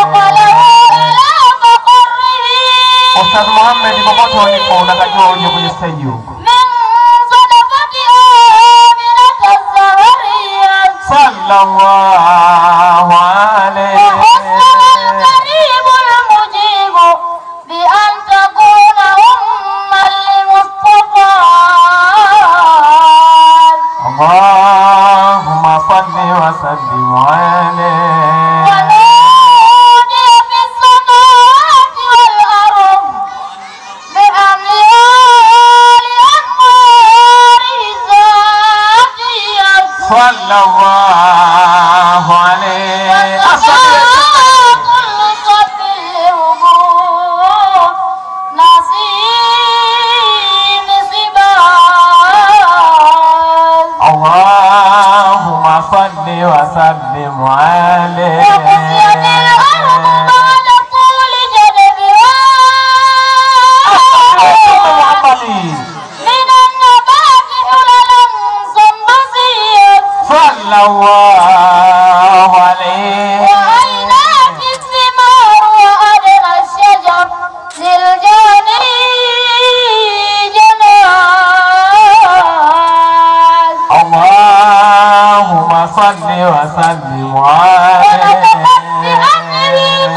Ustadh Muhammad, popote ulipo unatakiwa uje kwenye stage huko. Sallallahu alayhi. القريب المجيب بأن تكون أما لمصطفى Allahumma salli wa sallim alayhi. ونودي في السماوات والأرض بأميال أنواره زاكية Sallallahu alayhi. كل صف الهبوط نصيب سباز Allahumma salli wa sallim وقسيت الأرض alayhi. بعد طول جدبها من النبات حللا سنبسيا Sallallahu alayhi. وعينات الثمار وأدنى الشجر للجاني جناز Allahumma salli wa sallim alayhi.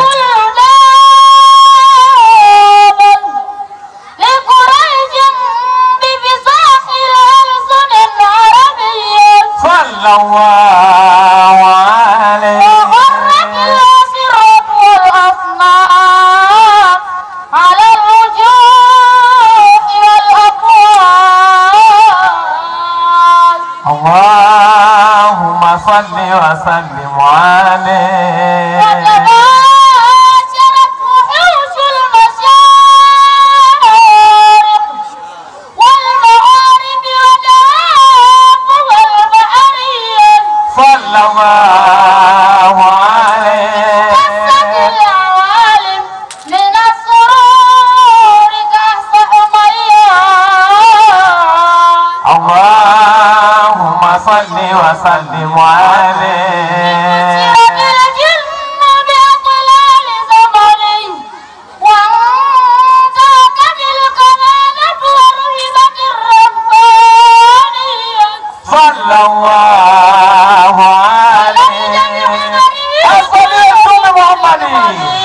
لقريش بفصاح الألسن العربية Sallallahu alayhi. وغرت الأسرة والأصنام على الوجوه والأقوال Allahumma salli wa sallim alayhi. وتباشرت وحوش المشارق والمغارب ودواب والبحرية Sallallahu alayhi. العوالم من السرور كأس أميان Allahumma salli wa sallim alayhi. سيرت الجن بأطلال زمني وانتهكت الكمانة ورهبت الربانية Sallallahu alayhi. As-salatu Muhammadi.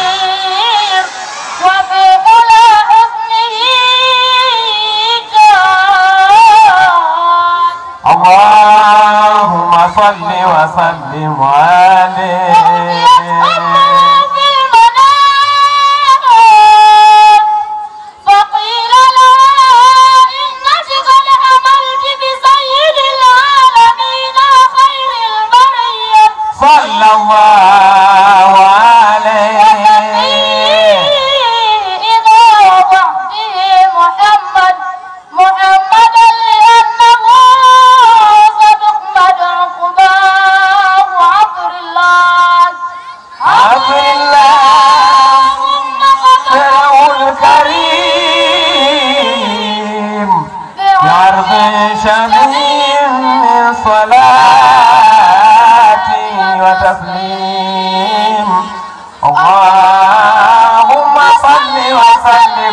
وفي حلى حسنه كان Allahumma salli wa sallim alayhi. في المنام فقيل لها إنك قد حملت بسيد العالمين خير البرية Sallallahu alayhi. إذا وضعته محمد محمدا لأنه صدق عقباه عبر الله عبد الله سره الكريم بعرض شميم من صلاتي وتسليم اللهم صل وسلم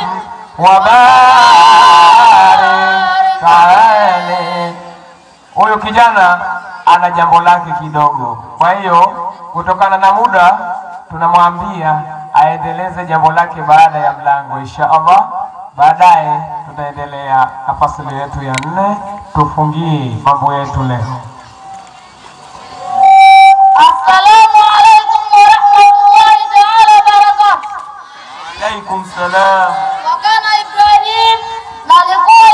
وبارك عليه huyu kijana ana jambo lake kidogo. Kwa hiyo kutokana na muda tunamwambia aendeleze jambo lake baada ya mlango insha Allah. Baadaye tutaendelea na fasili yetu ya nne, tufungie mambo yetu leo. السلام عليكم ورحمة الله تعالى وبركاته Alaikum salam. وكان إبراهيم na alikuwa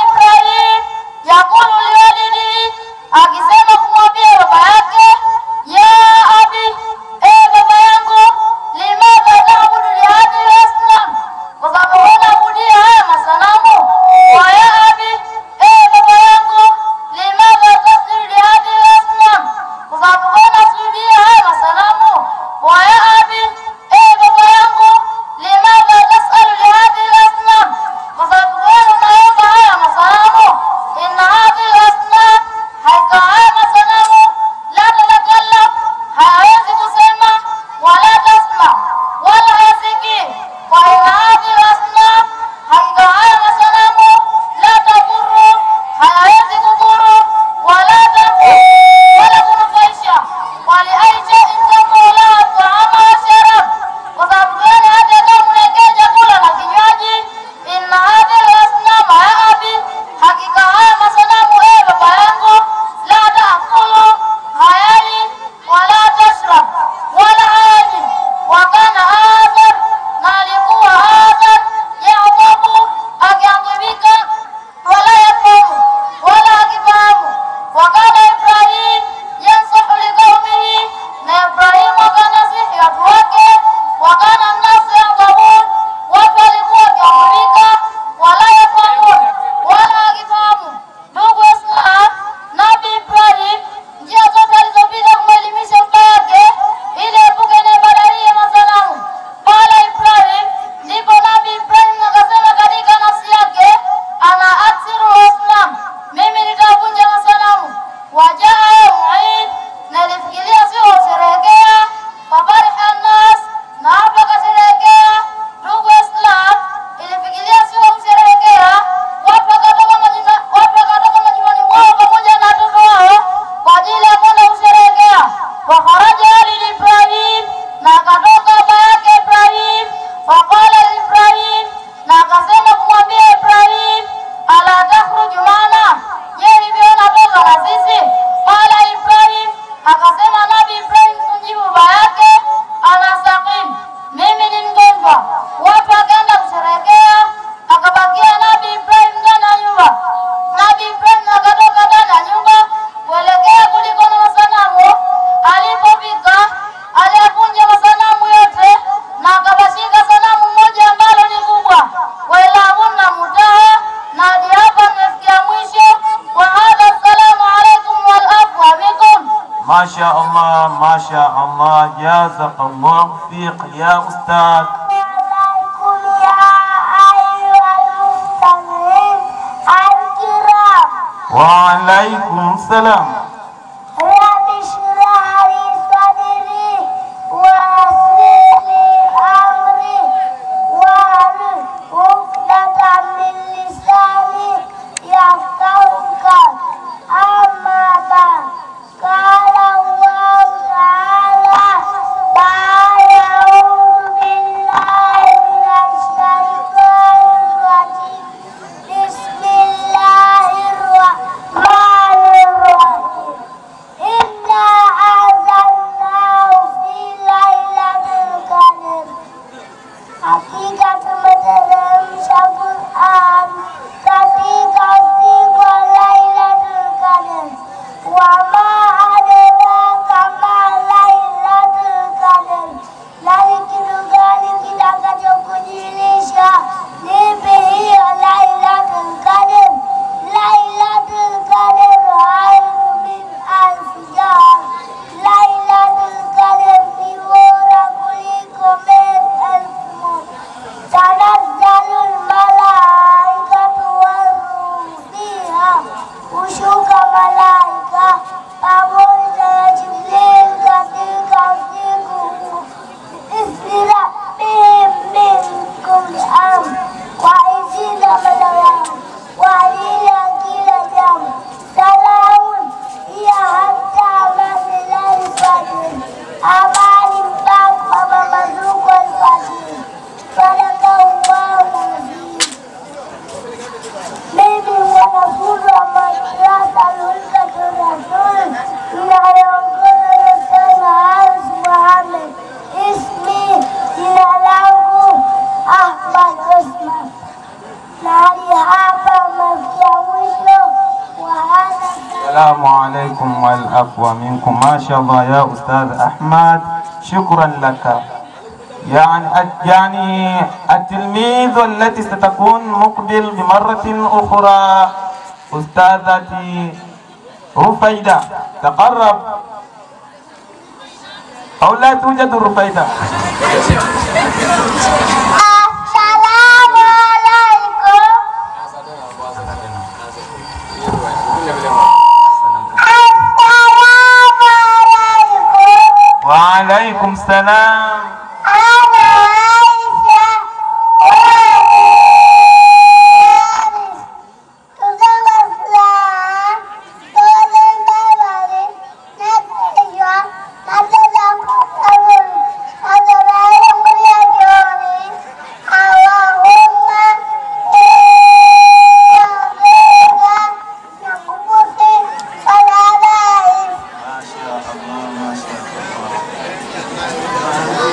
Akasema Nabii Ibrahim kumjibu baba yake, anastaqim, mimi ni mgonjwa. Watu wakaenda kusherekea, akabakia Nabii Ibrahim ndani ya nyumba. Nabii Ibrahim akatoka ndani ya nyumba kuelekea kuliko na masanamu. Alipofika aliyavunja masanamu yote na akabashika sanamu moja ambalo ni kubwa. Wailahunna mutaha, na hadi hapa nimefikia mwisho. Wa hadha, assalamu alaikum wal afwa bikum. ما شاء الله ما شاء الله جازك الله فيق يا أستاذ وعليكم السلام رب اشرح لي صدري ويسر لي امري واحلل عقدة من لساني يفقهوا قولي اما بعد قال الله تعالى بعد اعوذ بالله من الشيطان الرجيم بسم الله الرحمن الرحيم إنا أنزلناه في ليلة القدر hakika tumeteremsha Qur'an katika siku ya Lailatul Qadr. Wama adraka ma Lailatul Qadr, na ni kitu gani kitakachokujulisha nipi hiyo Lailatul Qadr? Lailatul Qadr khairu min alfi shahr, Lailatul Qadr ni bora kuliko miezi elfu moja. تنزل الملائكة والروح فيها hushuka malaika pamoja na Jibril katika siku isra bihim min kulli amr, kwa idhini ya Mola wao kwa ajili ya kila jambo. Salamun hiya hatta matlai fajr, amani mpaka mapambazuko alfajiri. Sadakallahu azim. Mimi mwanafunzi wa madrasa Nurul Rasul inayoongozwa na Ustadh Haris Mohamed. Ismi, jina langu Ahmad Osman. Na hadi hapa mafikia mwisho wa hadha السلام عليكم والعفو منكم ما شاء الله يا أستاذ أحمد شكرا لك يعني يعني التلميذ التي ستكون مقبل بمرة أخرى أستاذتي رفيدة تقرب أو لا توجد رفيدة Assalamu alaikum. Assalamu alaikum. وعليكم السلام Ana Aisha. Tuseme Islam, tuwe mbele, na kesho, na tena kutabiri. Nasema yangu ya jioni. Allahumma inna na kubuti salama ما شاء الله ما شاء الله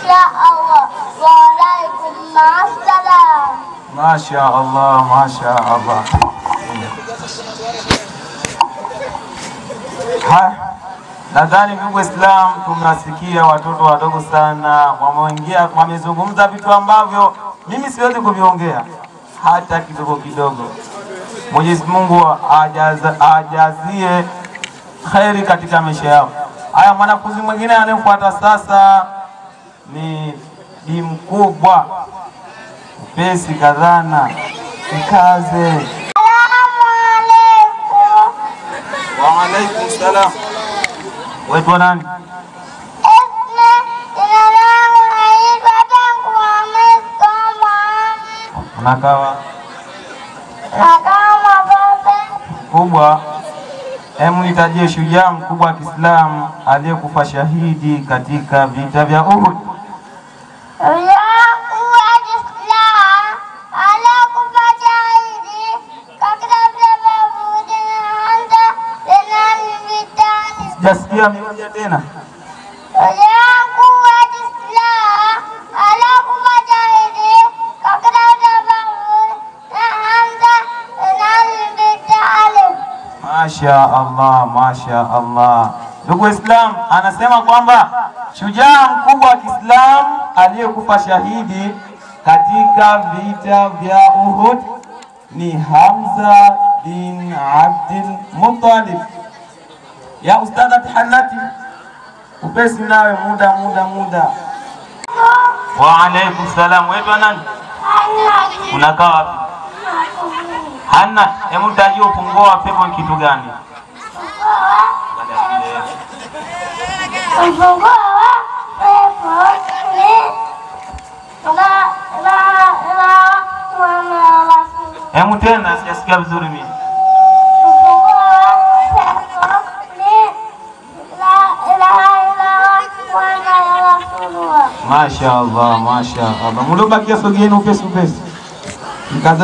inshallah. Wa alaikum assalam. Masha Allah, masha Allah. Ha, nadhani ndugu Waislamu, tumewasikia watoto wadogo sana wameingia, wamezungumza vitu ambavyo mimi siwezi kuviongea hata kidogo kidogo. Mwenyezi Mungu ajaza- ajazie kheri katika maisha yao. Haya, mwanafunzi mwingine anayefuata sasa ni bi mkubwa upesi kadhana mkaze. Wa alaikum salam. Waitwa nani? Unakawa kubwa. Hemu nitajie shujaa mkubwa wa Kiislamu aliyekufa shahidi katika vita vya Uhud. Sijasikia mmoja tena. Masha Allah, masha Allah. Ndugu Islam, anasema kwamba shujaa mkubwa wa Kiislamu aliyekufa shahidi katika vita vya Uhud ni Hamza bin Abdul Muttalib. Ya ustadha tahanati, upesi nawe, muda muda muda. Wa alaikum salam. Wewe nani? Unakaa wapi? Hanna, hebu tajia ufunguo wa pepo ni kitu gani? Ufunguo wa pepo ni la la la mwana Rasul. Hebu tena, sijasikia vizuri mimi. Ufunguo wa pepo ni la ilaha illallah mwana Rasulullah. Masha Allah, masha Allah. Mliobakia sogeni upesi upesi. Mkaza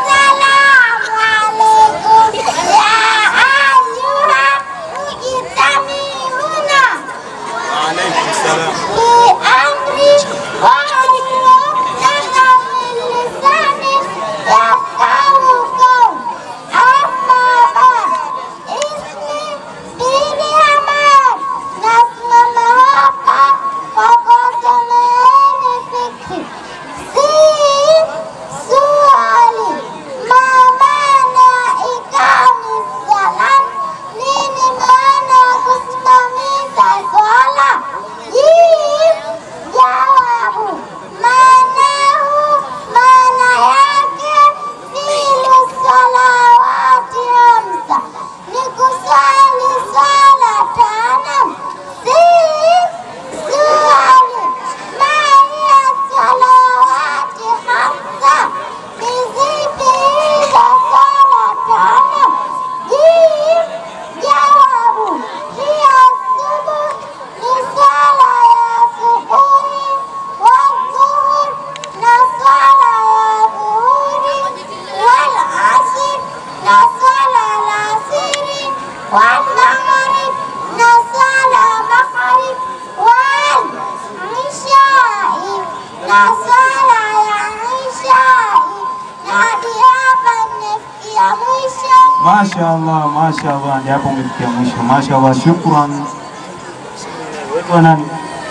Swali, mama na ikami salam, nini maana ya kusimamisha swala? Jibu, jawabu, maanahu, maana yake filu salawati hamsa, ni kuswali swala tano. Si swali, maana salawati hamsa, ni zipi hizo swala tano? Jibu, jawabu, hiya subuh ni swala ya subuhi wa dhuhur na swala ya dhuhuri wal asr na swala la asiri wal maghrib na swala maghrib wal ishai na swala ya ishai na hadi hapa nimefikia mwisho. Masha Allah, masha Allah, ndio hapo umefikia mwisho. Masha Allah, shukran. Wewe nani?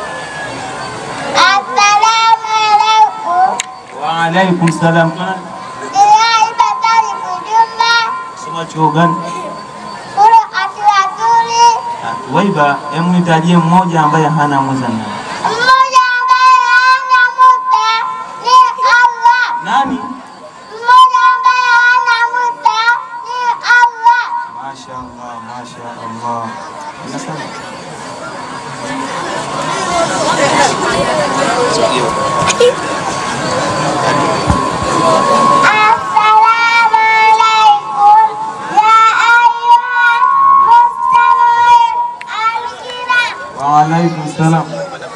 Assalamu alaikum. Wa alaikum salam. Dilai Batari Kujumba, Soma chuo gani? Kuru Atuatuli, Waiba, hebu nitajie mmoja ambaye hana muzana. mmoja ambaye hana muta ni Allah. Nani? Mmoja ambaye hana muta ni Allah. Masha Allah, masha Allah. Unasema? Assalamu alaikum ya ayyuhal mustami'un al-kiram. Wa alaikum salam.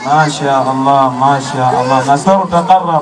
Masha Allah, masha Allah. Nasaru taqarrab.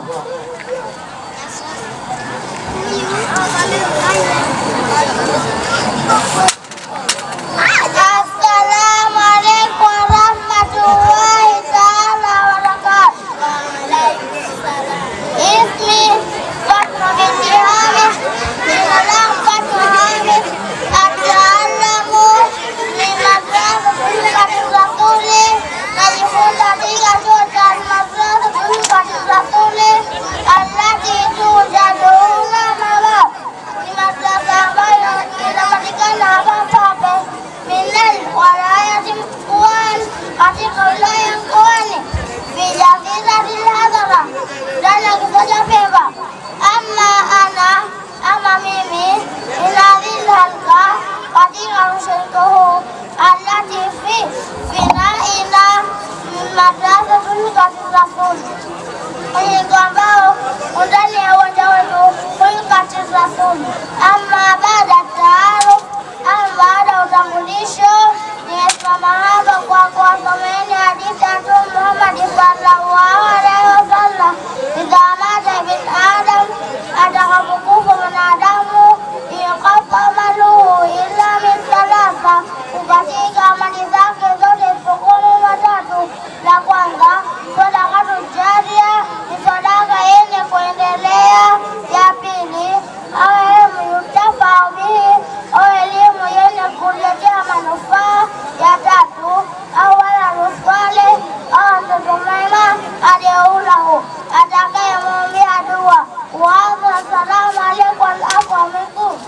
Assalamu alaikum warahmatullahi taala wabarakatuh. Ismi Fatma binti Hamid, jina langu Fatma Hamid, ataalamu ni madrasa Kulfati Rasuli, najifunza katika chuo cha madrasa Kulfati Rasuli allati tujaduna mabab, ni madrasa ambayo inapatikana hapa Pape minal walayati Mkoani, katika wilaya ya Mkoani, bijafiratil hadhara, ndani ya kituo cha Pemba. Ama ana ama mimi inadhil halka katika mshiriko huu allati fi finaina madrasa tulkati rasul mshiriko ambao undani ya uwanja wetu tulkati rasul. Ama baada ya taaruf ama baada ya utambulisho nimesimama hapa kwa kuwasomeeni hadithi ya Mtume Muhammad sallallahu alaihi wasallam, idha mata ibn adam, atakapokufa mwanadamu, inqata amaluhu illa min thalatha, kukatika amali zake zote isipokuwa mambo matatu. La kwanza sadakatu jaria, ni sadaka yenye kuendelea. Ya pili au elimu yutafau bihi, au elimu yenye kuletea manufaa. Ya tatu au waladu saleh, au mtoto mwema aliyeulahu, atakayemwombea dua. Waadha, assalamu alaikum walafu minkum.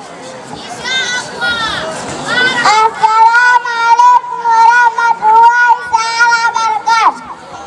Assalamu alaikum warahmatullahi taala wabarakatuh.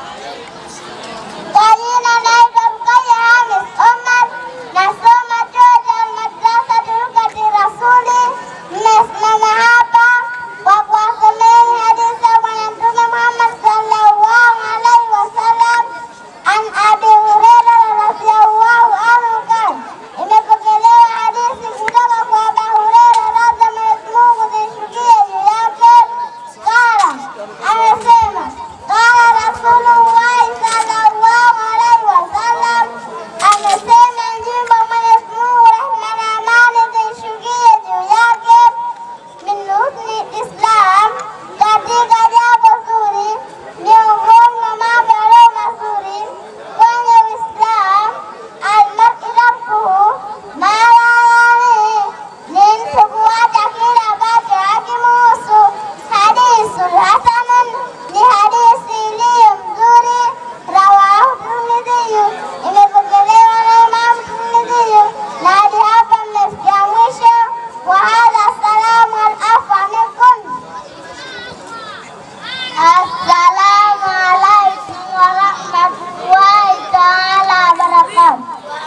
Kwa jina naitwa Rukaya Hamis Omar, nasoma chuo cha Almadrasa Tulkati Rasuli. Nimesimama hapa kwa kuwasomeeni hadithi ya Bwana Mtume Muhammad sallallahu alaihi wasallam, an Abi Huraira radhiyallahu anhu qala, imepokelewa hadithi kutoka kwa Abu Huraira radhi ya Mwenyezi Mungu zishukie juu yake, qala, amesema qala Rasulullahi sallallahu alaihi wasallam, amesema njimbo Mwenyezi Mungu rehma na amani zishukie juu yake min husni Islam, katika jambo zuri miongoni mwa mambo yaliyo mazuri kwenye Uislamu, almar'i nafsuhu, mara yani ni mtu kuacha kile ambacho hakimuhusu. Hadisul hasanun, ni hadithi iliyo mzuri. Rawahu Tirmidhi, imepokelewa na Imam Tirmidhi. Na hadi hapa mmefikia mwisho wa hadha. Salamu alafa minkum. Assalamu alaikum warahmatullahi taala wabarakatuh.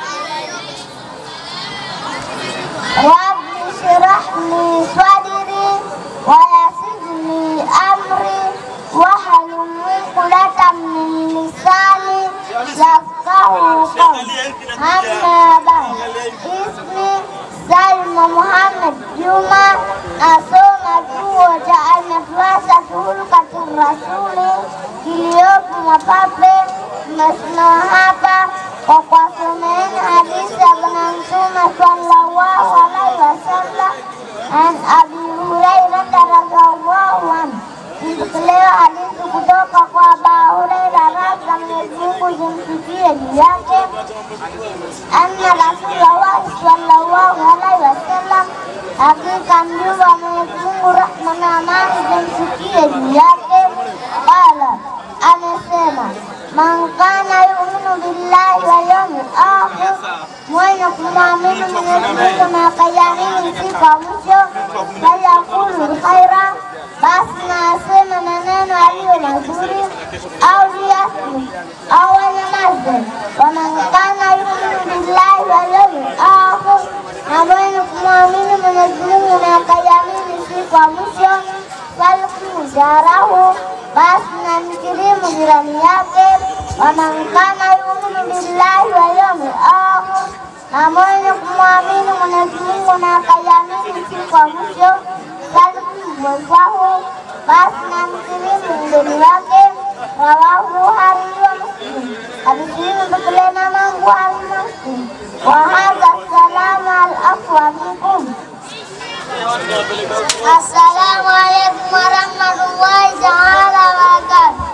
Rabbi shrah li sadri wa yassir li amri wahlul uqdatan min lisani yafqahu qawli. Amma ba'd. Ismi Salma Muhammad Juma, nasoma chuo cha Almadrasa Tulkati Rasuli kiliyopo Mwapape. Nimesimama hapa kwa kuwasomeeni hadithi ya Bwana Mtume sallallahu alaihi wasallam an Abi Hurairata radhiallahu anhu. Mpokelewa hadithi kutoka kwa Abu Huraira radhi za Mwenyezi Mungu zimfikie juu yake anna Rasulullah sallallahu alaihi wasallam, hakika mjumbe wa Mwenyezi Mungu rehma na amani zimfikie juu yake, qala, amesema man kana yuminu billahi wal yawmil akhir, mwenye kumwamini Mwenyezi Mungu na akaiamini siku ya mwisho, falyakulu khaira, basi na aseme maneno aliyo mazuri, au liyasmut, au anyamaze. Waman kana yuminu billahi wal yawmil akhir, na mwenye kumwamini Mwenyezi Mungu na akaiamini siku ya mwisho, falku jarahu, basi na mkirimu jirani yake. Waman kana yuminu billahi wal yawmil akhir, na mwenye kumwamini Mwenyezi Mungu na akaiamini siku ya mwisho, falku mwenzahu, basi na mkirimu mgeni wake. rawahu Bukhari wa Muslim. Hadithi hii imepokelewa na Imam Bukhari na Muslim. Wa hadha salamu al-afwa minkum. Assalamu alaikum warahmatullahi taala wabarakatuh.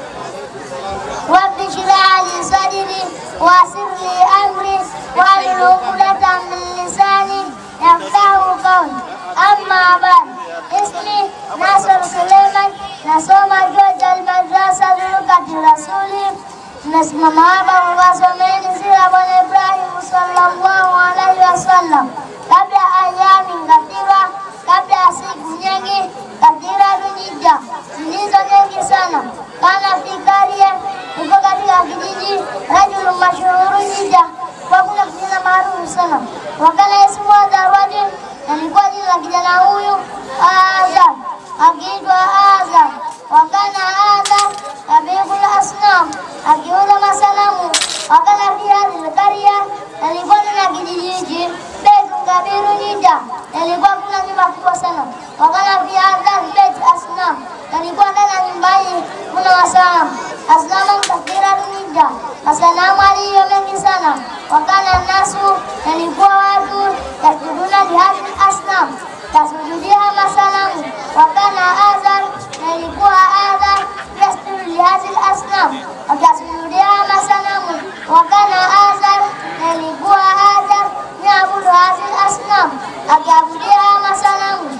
رب اشرح لي صدري ويسر لي امري واحلل عقدة من لساني يفقه قولي اما بعد اسمي ناصر سليمان nasoma George Almadrasa Lugati Rasuli nasimama hapa kuwasomeni sira Bwana Ibrahim sallallahu alaihi wasallam kabla ayami ngatirwa kabla ya siku nyingi katira dunija zilizo nyingi sana kana fikarie uko katika kijiji rajulu mashuhuru Jija kwa kuna kijana maarufu sana wakana ismu wa Darwadi alikuwa jina la kijana huyu Azam akiitwa Azam wakana Azam tabikul asnam akiuza masanamu wakana pia Zakaria alikuwa na kijiji hiki Betu Kabiru Jija alikuwa kuna nyumba kubwa sana wakana pia Azam Bet Asnam alikuwa ndani ya nyumba hii kuna masanamu asnamu kathira Jija masanamu aliyo mengi sana wakana nasu alikuwa watu yasjuduna lihadhi asnam tasujudia masanamu wakana Azar na ilikuwa Azar yasjudu lihadhi asnam akasujudia masanamu wakana Azar na ilikuwa Azar yaabudu hadhi asnam akiabudia masanamu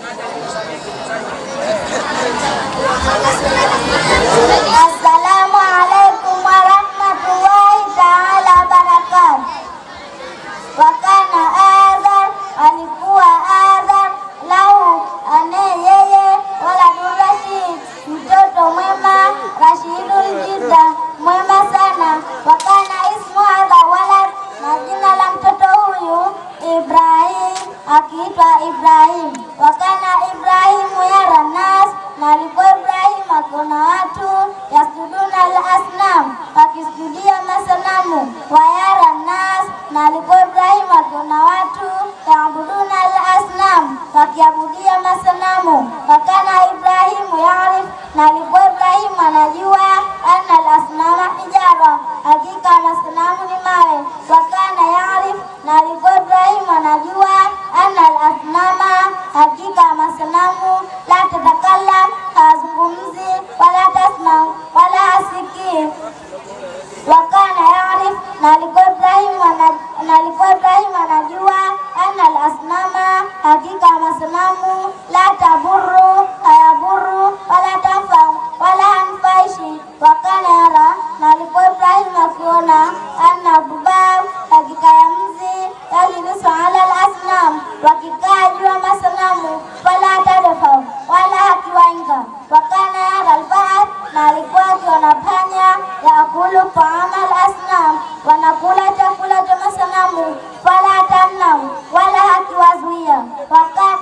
Assalamu alaikum warahmatullahi taala wabarakatuh. Wakana Azar alikuwa Azar lahu ane yeye wala Rashid mtoto mwema Rashidun jida mwema sana. Wakana ismu hadha walad na jina la mtoto huyu Ibrahim akiitwa Ibrahim. Wakana Ibrahimu yara nas na alikuwa Ibrahim akiona watu yasjuduna al-asnam wakisujudia masanamu wayara nas na alikuwa Ibrahim akiona watu yaabuduna al-asnam wakiabudia masanamu wakana Ibrahimu yarif na alikuwa Ibrahim anajua anna al-asnama hijara hakika masanamu ni mawe wakana yarif na alikuwa Ibrahim anajua anna al-asnama hakika masanamu la tatakallam hazungumzi wala tasma wala hasikii wakana yarif na alikuwa Ibrahim ana- na alikuwa Ibrahim anajua anna al-asnama hakika masanamu la taburu hayaburu wala tanfa wala hanfaishi wakana yara na alikuwa Ibrahim akiona anna dubab hakika ya mzi yajlisu ala al-asnam wakikaa juu ya masanamu wala tadfa wala hakiwainga wakana yara al-ba'd na alikuwa akiona panya yakulu taama al-asnam wanakula chakula cha masanamu wala tamnam wala hakiwazuia wakati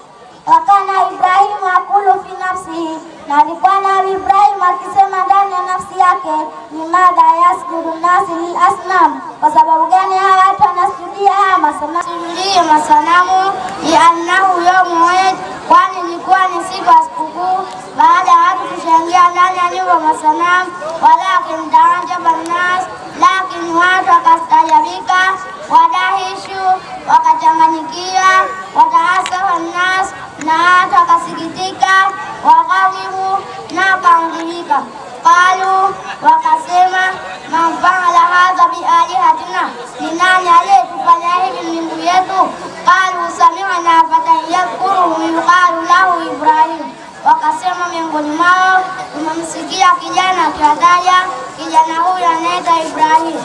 wakana Ibrahimu akulu fi nafsihi, na alikuwa Nabii Ibrahim akisema ndani ya nafsi yake, limadha yasjudu nasi lil asnam, kwa sababu gani hawa watu wanasujudia haya masanamu? Sujudie masanamu liannahu yaumu Eid, kwani ilikuwa ni siku ya sikukuu, baada ya watu kushangia ndani ya nyumba masanamu. Walakin taajaba nnas, lakini watu wakastajabika, wadahishu wakachanganyikia, wataasafa nnas na hata wakasikitika, waghadhibu na wakaangilika. Qalu, wakasema man faala hadha bialihatina, ni nani aliyetufanya hivi miungu yetu? Qalu sami'na fatan yadhkuruhu yuqalu lahu Ibrahim, wakasema miongoni mwao tumemsikia kijana akiwataja kijana huyu anaitwa Ibrahim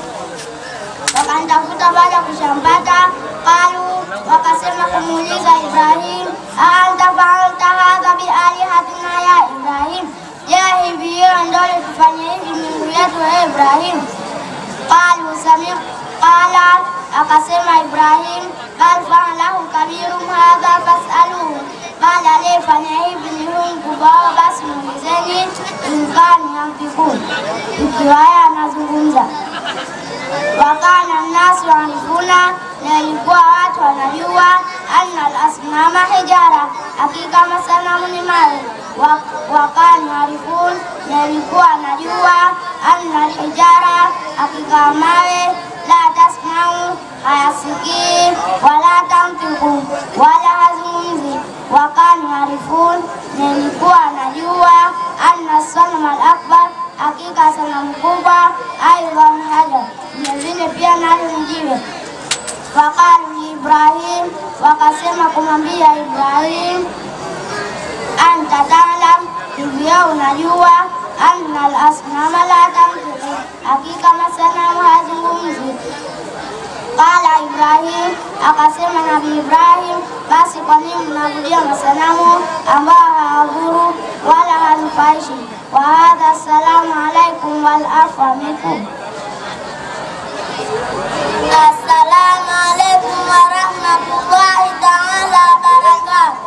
wakanitafuta baada ya kushampata. Qalu, wakasema kumuuliza Ibrahim, aanta faalta hadha bialihatina ya Ibrahim, je, hivi hiyo ndio litufanya hivi miungu yetu ya Ibrahim? Qalu sami qala, akasema Ibrahim, bal faalahu kabirum hadha fasaluhu, bali aliyefanya hivi ni huyu mkubwa wao, basi muulizeni inkani yanfikun, ikiwa yeye anazungumza wakana nnasu yarifuna, na ilikuwa watu wanajua anna al-asnama hijara, hakika masanamu ni mawe. Wa- Wakana yarifun, nilikuwa najua anna alhijara, hakika mawe la tasmau, hayasikii wala tamtiku, wala hazungumzi. Wakani harifun, nilikuwa najua anna sanama al-akbar, hakika sanamu kubwa aidhan hajar, vilevile pia nalo ni jiwe. Waqalu Ibrahim, wakasema kumwambia Ibrahim, anta talam, hivyo unajua anna al-asnama la tamtiku, hakika masanamu hazungumzi. Qala Ibrahim, akasema Nabii Ibrahim, basi kwa nini mnaabudia masanamu ambao hawadhuru wala hanufaishi? Wa hadha, assalamu alaikum wal afwa minkum. Assalamu alaikum wa rahmatullahi taala wa barakatuh.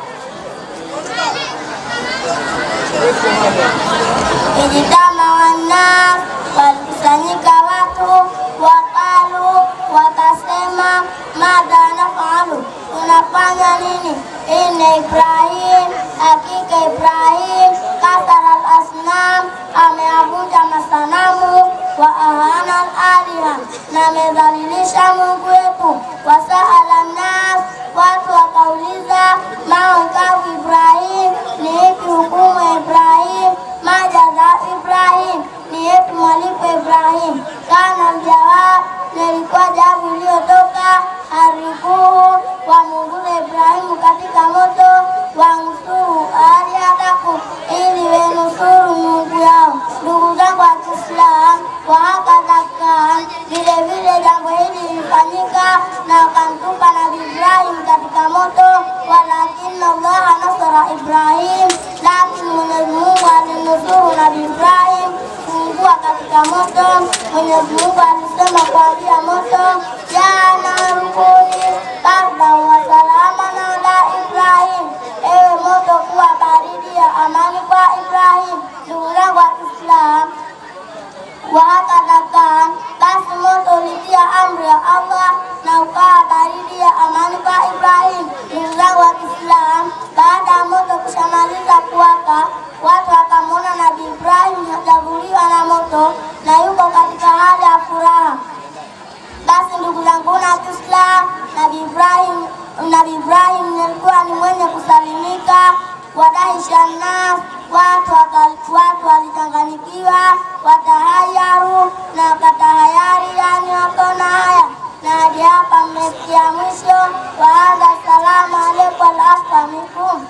Ijtama wannas, walikusanyika watu, waqalu, wakasema, madha nafalu, tunafanya nini? Inna Ibrahim, hakika Ibrahim kasara al-asnam, ameavunja masanamu wa ahana al-aliha, na amedhalilisha Mungu wetu. Wasaala nnas, watu wakauliza, maunkavu Ibrahim, ni ipi hukumu ya Ibrahim? Majaza Ibrahim, ni ipi malipo ya Ibrahim? Kana aljawab, nilikuwa jawabu iliyotoka harikuhu, wamunguze Ibrahimu katika moto, wansuru alihatakum, ili wenusuru Mungu yao. Ndugu zangu wa Kiislamu, wa hakadha kan, vile vile jambo hili lilifanyika na wakamtupa Nabii Ibrahim katika moto, walakini Allah nasara Ibrahim, lakini Mwenyezi Mungu alinusuru Nabii Ibrahim kuungua katika moto. Mwenyezi Mungu alisema kuambia moto, ya narukuni bardan wa salaman ala Ibrahim, ewe moto kuwa baridi ya amani kwa Ibrahim. Ndugu zangu wa Kiislamu, wahakadha kan, basi moto ulitia amri ya Allah na ukawa baridi ya amani kwa Ibrahim. Ndugu zangu wa Kiislamu, baada ya moto kushamaliza kuwaka, watu wakamwona Nabii Ibrahim hajavuliwa na moto na yuko katika hali ya furaha. Basi ndugu zangu na Kiislamu, Nabii Ibrahim Nabii Ibrahim alikuwa ni mwenye kusalimika wadahisha nas, watu waka- watu walichanganyikiwa, watahayaru na wakatahayari, yani wakaona haya. Na hadi hapa mmesikia mwisho wa hadha. Assalamu alaikum wal afwa minkum.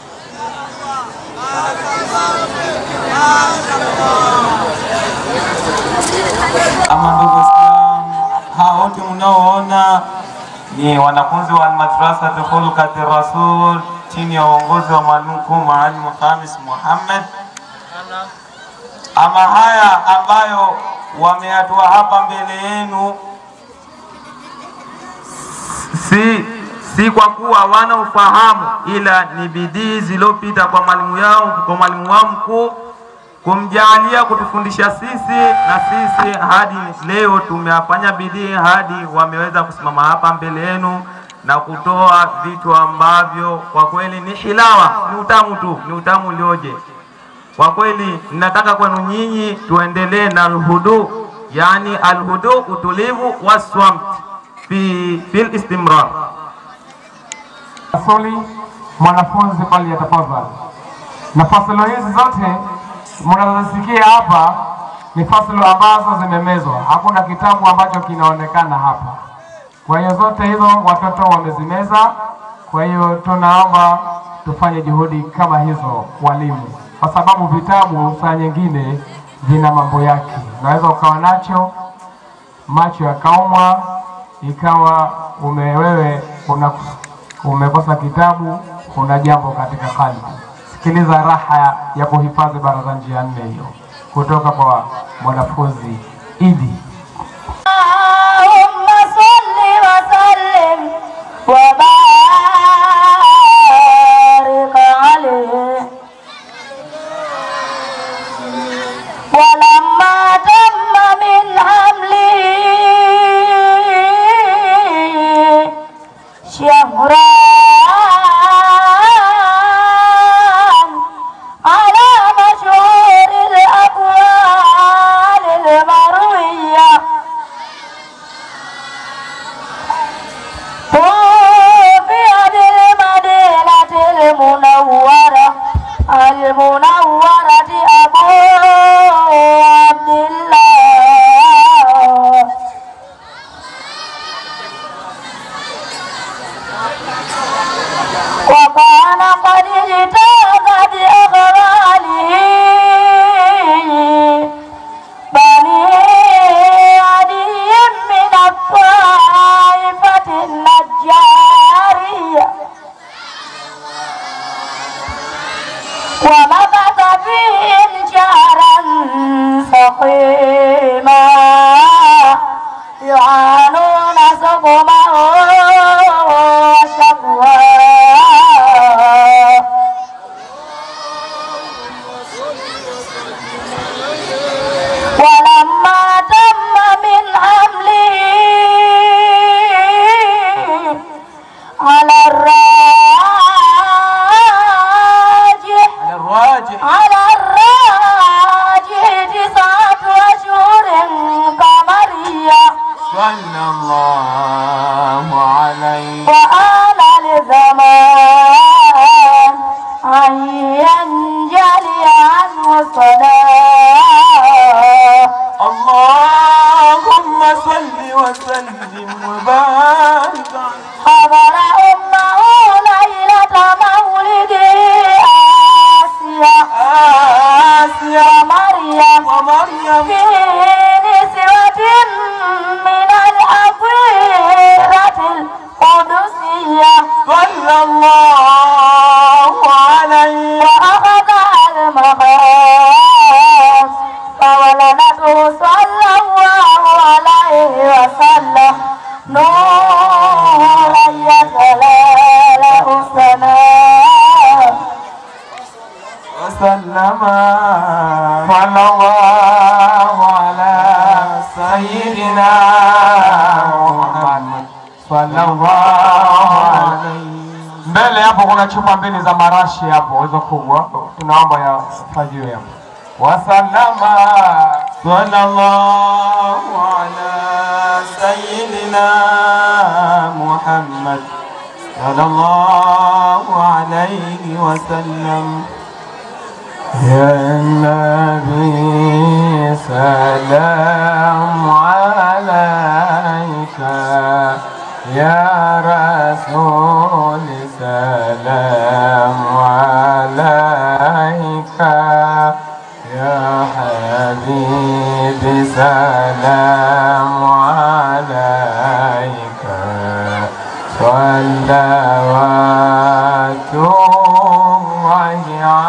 Ama ndugu Waislamu, hawa wote mnaoona ni wanafunzi wa Almadrasati Khulqati Rasul chini ya uongozi wa mwalimu mkuu Mwalimu Khamis Muhammad. Ama haya ambayo wameatua hapa mbele yenu si, si kwa kuwa wana ufahamu, ila ni bidii zilizopita kwa mwalimu yao kwa mwalimu wao mkuu kumjalia kutufundisha sisi, na sisi hadi leo tumefanya bidii hadi wameweza kusimama hapa mbele yenu na kutoa vitu ambavyo kwa kweli ni hilawa, ni utamu tu, ni utamu ulioje. Kwa kweli ninataka kwenu nyinyi tuendelee na alhudu, yani alhudu, utulivu waswamt fi fil istimrar. Swali mwanafunzi pale yatafadhali. Na fasilo hizi zote mnazosikia hapa ni fasilo ambazo zimemezwa, hakuna kitabu ambacho kinaonekana hapa. Kwa hiyo zote hizo watoto wamezimeza. Kwa hiyo tunaomba tufanye juhudi kama hizo walimu, kwa sababu vitabu saa nyingine vina mambo yake. Unaweza ukawa nacho macho yakaumwa, ikawa ume wewe una umekosa kitabu, una jambo katika kalbi. Sikiliza raha ya kuhifadhi baraza njia nne hiyo kutoka kwa mwanafunzi Idi. اللهم صل وسلم وبارك عليه ولما تم من حمله شهران على مشهور الأمر ولما تم من حمله على الراجح على الراجح على الراجح تسعة أشهر قمرية صلى الله عليه وآل لزمان أن ينجلي عنه الصلاة اللهم صل وسلم وبارك حضر أمه ليلة مولده آسيا آسيا ومريم ومريم في نسوة من الأطيرة القدسية صلى الله عليه وأخذ المقام فولدته صلى الله عليه وسلم نورا يتلاله السماء وسلم صلى الله على سيدنا محمد صلى الله عليه mbele hapo kuna chupa mbili za marashi hapo hizo kubwa tunaomba yafajiwe hapo wasallama sallallahu ala sayyidina muhammad sallallahu alayhi wasallam يا النبي سلام عليك يا رسول سلام عليك يا حبيبي سلام عليك صلوات الله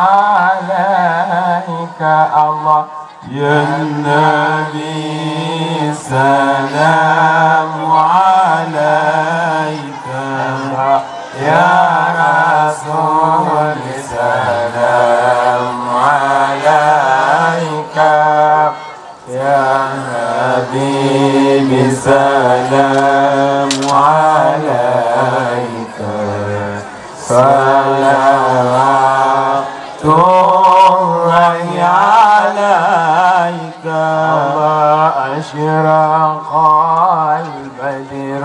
عليك الله يا النبي سلام عليك يا رسول سلام عليك يا حبيبي سلام عليك صلوات الله عليك الله أشرق البدر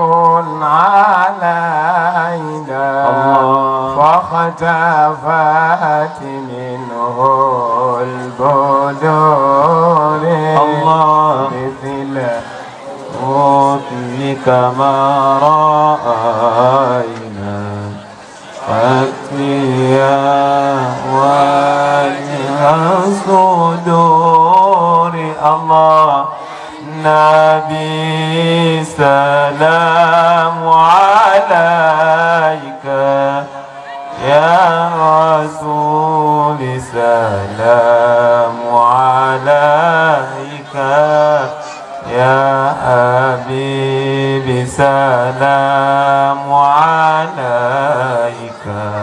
علينا فاختفت منه البدور الله مثل مثلك ما رأينا أكفيا وجه الصدور الله نبي سلام عليك يا رسول سلام عليك يا حبيبي سلام عليك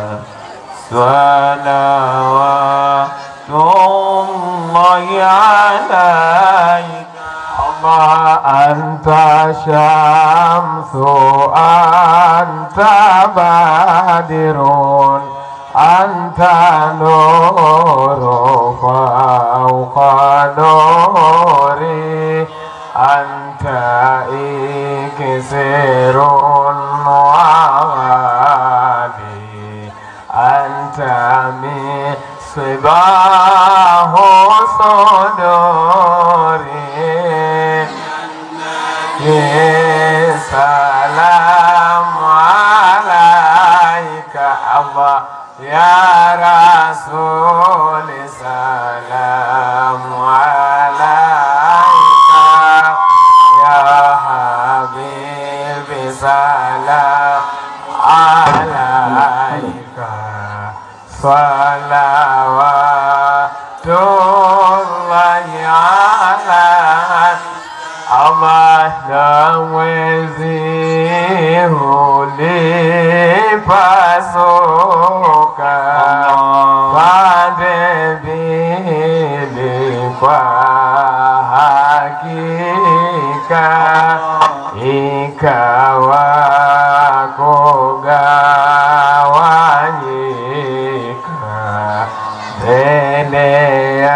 صلوات الله عليك الله أنت شمس أنت بدر أنت نور فوق نوري أنت إكسر وعلي أنت مصباح صدوري سلام عليك الله يا رسول سلام عليك يا حبيبي سلام عليك صلوات الله عليك Allah na mwezi ulipasuka pande mbili kwa hakika ikawa kugawanyika mbele ya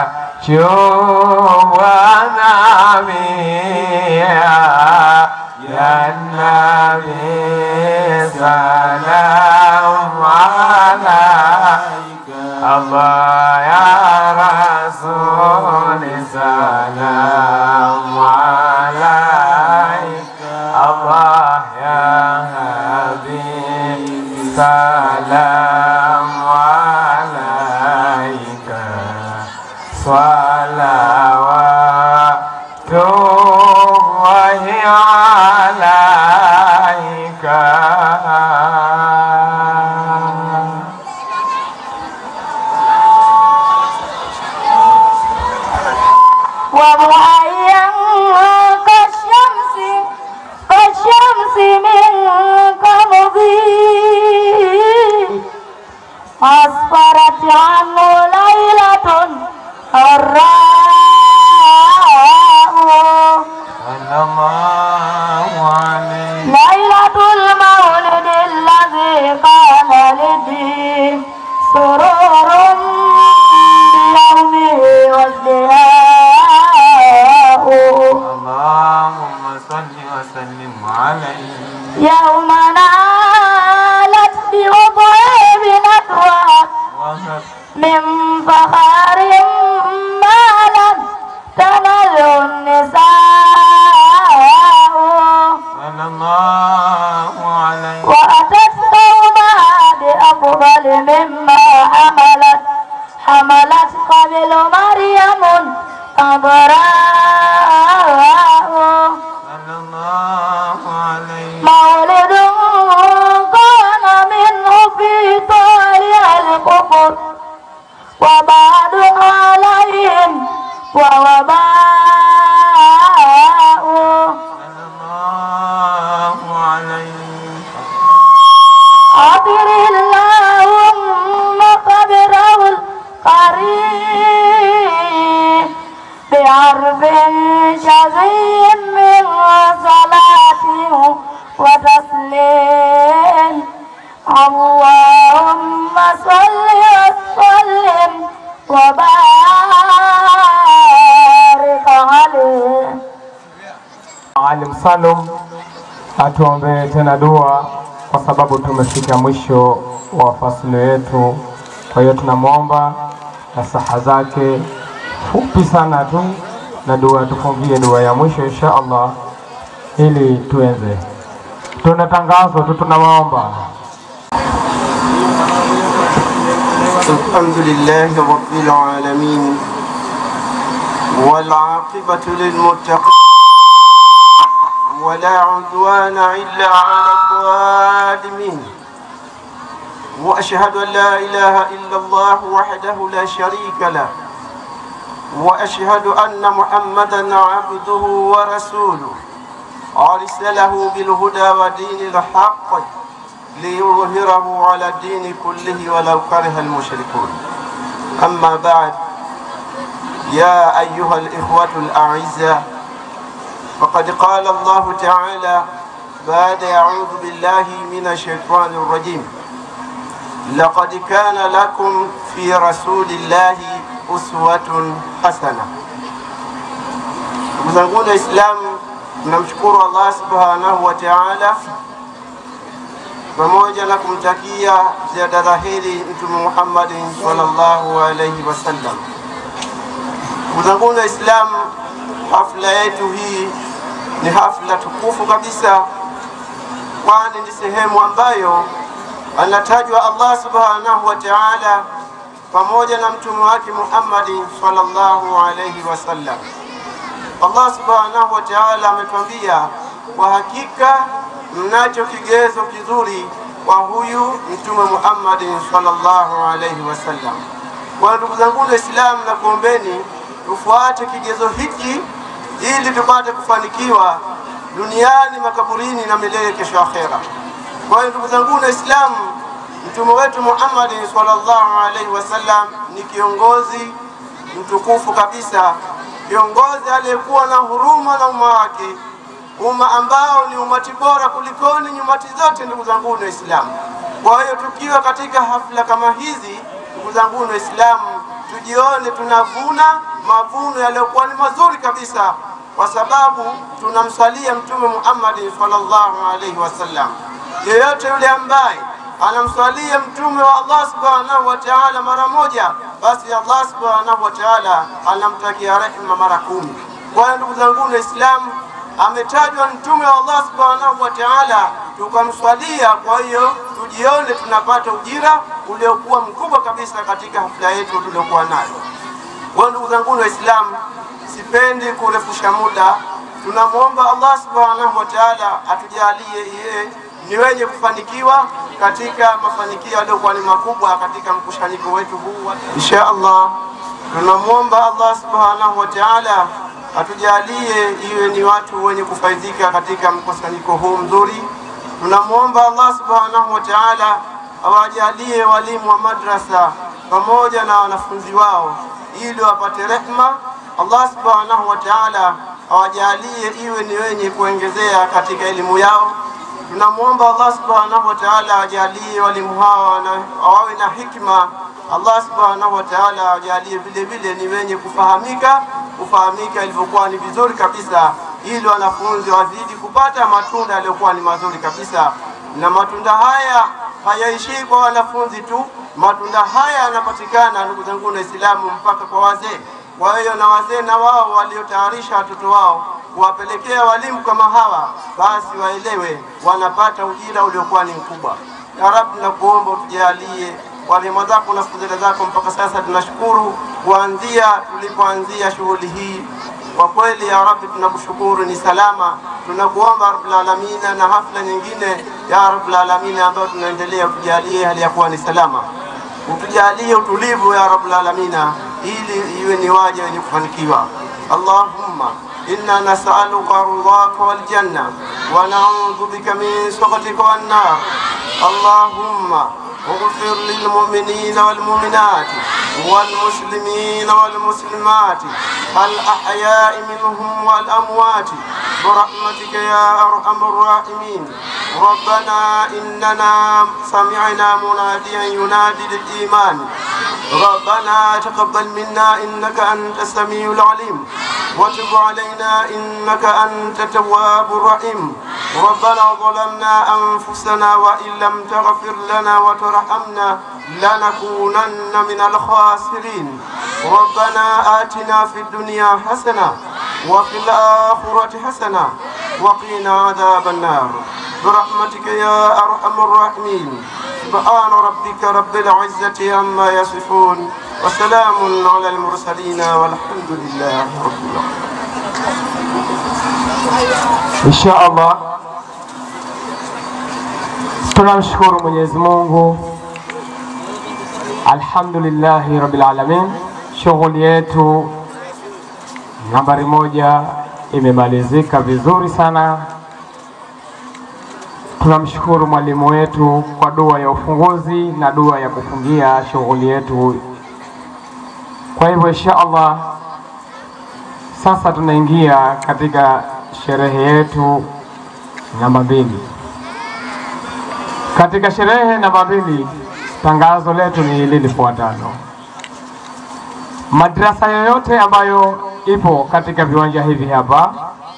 chumwa na mia ya Nabi salam alaika Allah ya Rasul salam alaika Allah ya Habib salam alaika salawatullahi alaika وضحيا كالشمس كالشمس من قمضي أسفرت عنه ليلة الراء صلى الله عليه ليلة المولد الذي كان لدي سرور بيومه وازدهاء اللهم صل وسلم عليه يوم نالت بوضعه بنكوى وهب من فخر ما لم تنل النساء صلى الله عليه وأتت قومها بأفضل مما حملت حملت قبل مريم عذراء صلى الله عليه مولد كان منه في طالع الكفر وبعد عليهم ووباء صلى الله عليه أطر اللهم قبره القريب بعرف شظي من صلاته وتسليم اللهم صل وسلم وبارك عليه Alim Salum atuombee tena dua kwa sababu tumefika mwisho wa fasili yetu. Kwa hiyo tunamwomba nasaha zake fupi sana tu na dua, tufungie dua ya mwisho insha Allah ili tuenze. Tuna tangazo tu, tunawaomba الحمد لله رب العالمين والعاقبة للمتقين ولا عدوان إلا على الظالمين وأشهد أن لا إله إلا الله وحده لا شريك له وأشهد أن محمدا عبده ورسوله أرسله بالهدى ودين الحق ليظهره على الدين كله ولو كره المشركون أما بعد يا أيها الإخوة الأعزاء فقد قال الله تعالى بعد أعوذ بالله من الشيطان الرجيم لقد كان لكم في رسول الله أسوة حسنة ndugu zangu Waislamu, tunamshukuru Allah subhanahu wa ta'ala pamoja na kumtakia ziada dhahiri Mtume Muhammad sallallahu alaihi wasallam. Ndugu zangu Waislamu, hafla yetu hii ni hafla tukufu kabisa, kwani ni sehemu ambayo anatajwa Allah subhanahu wa ta'ala pamoja na mtume wake Muhammad sallallahu alaihi wasallam. Allah subhanahu wa ta'ala ametuambia kwa hakika mnacho kigezo kizuri kwa huyu mtume Muhammad sallallahu alaihi wasallam. Kwa ndugu zangu Waislamu, na kuombeni tufuate kigezo hiki ili tupate kufanikiwa duniani, makaburini na milele kesho akhera. Kwa hiyo ndugu zangu Waislamu, mtume wetu Muhammad sallallahu alaihi wasallam ni kiongozi, mtukufu kabisa, kiongozi aliyekuwa na huruma na umma wake, umma ambao ni umati bora kulikoni nyumati zote. Ndugu zangu Waislamu, kwa hiyo tukiwa katika hafla kama hizi, ndugu zangu Waislamu, tujione tunavuna mavuno yaliyokuwa ni mazuri kabisa, kwa sababu tunamsalia Mtume Muhammad sallallahu alaihi wasallam. Yeyote yule ambaye anamswalia mtume wa Allah subhanahu wa ta'ala mara moja, basi Allah subhanahu wa ta'ala anamtakia rehema mara kumi. Kwa hiyo ndugu zangu Waislamu, ametajwa mtume wa Allah subhanahu wa ta'ala, tukamswalia. Kwa hiyo tujione tunapata ujira uliokuwa mkubwa kabisa katika hafla yetu tuliokuwa nayo. Kwa ndugu zangu Waislamu, sipendi kurefusha muda. Tunamwomba Allah subhanahu wa ta'ala atujalie yeye ni wenye kufanikiwa katika mafanikio yaliyokuwa ni makubwa katika mkusanyiko wetu huu. Insha Allah, tunamwomba Allah subhanahu wa ta'ala atujalie iwe ni watu wenye kufaidika katika mkusanyiko huu mzuri. Tunamwomba Allah subhanahu wa ta'ala awajalie walimu wa madrasa pamoja na wanafunzi wao ili wapate rehma. Allah subhanahu wa ta'ala awajalie iwe ni wenye kuongezea katika elimu yao. Tunamwomba Allah subhanahu wa ta'ala ajalie walimu hawa wawe na hikma. Allah subhanahu wa ta'ala ajalie vile vile ni wenye kufahamika, kufahamika ilivyokuwa ni vizuri kabisa, ili wanafunzi wazidi kupata matunda yaliyokuwa ni mazuri kabisa. Na matunda haya hayaishii kwa wanafunzi tu, matunda haya yanapatikana, ndugu zangu Waislamu, mpaka kwa wazee. Kwa hiyo na wazee na wao waliotayarisha watoto wao kuwapelekea walimu kama hawa, basi waelewe wanapata ujira uliokuwa ni mkubwa. Ya Rabbi, nakuomba utujalie walimu zako na fadhila zako. Mpaka sasa tunashukuru kuanzia tulipoanzia shughuli hii, kwa kweli ya Rabbi tunakushukuru, ni salama. Tunakuomba Rabbul Alamin, na hafla nyingine ya Rabbul Alamin ambayo tunaendelea, utujalie hali ya kuwa ni salama, utujalie utulivu ya Rabbul Alamin, ili iwe ni waja wenye kufanikiwa. Allahumma إنا نسألك رضاك والجنة ونعوذ بك من سخطك والنار اللهم اغفر للمؤمنين والمؤمنات والمسلمين والمسلمات الأحياء منهم والأموات برحمتك يا أرحم الراحمين ربنا إننا سمعنا مناديا ينادي للإيمان ربنا تقبل منا إنك أنت السميع العليم وتب علينا إنك أنت التواب الرحيم ربنا ظلمنا أنفسنا وإن لم تغفر لنا وترحمنا لنكونن من الخاسرين ربنا آتنا في الدنيا حسنة وفي الآخرة حسنة وقنا عذاب النار برحمتك يا أرحم الراحمين سبحان ربك رب العزة عما يصفون وسلام على المرسلين والحمد لله رب العالمين Insha Allah tunamshukuru Mwenyezi Mungu, alhamdulillahi rabbil alamin. Shughuli yetu nambari moja imemalizika vizuri sana. Tunamshukuru mwalimu wetu kwa dua ya ufunguzi na dua ya kufungia shughuli yetu. Kwa hivyo insha Allah sasa tunaingia katika sherehe yetu namba mbili. Katika sherehe namba mbili, tangazo letu ni hili lifuatalo: madrasa yoyote ambayo ipo katika viwanja hivi hapa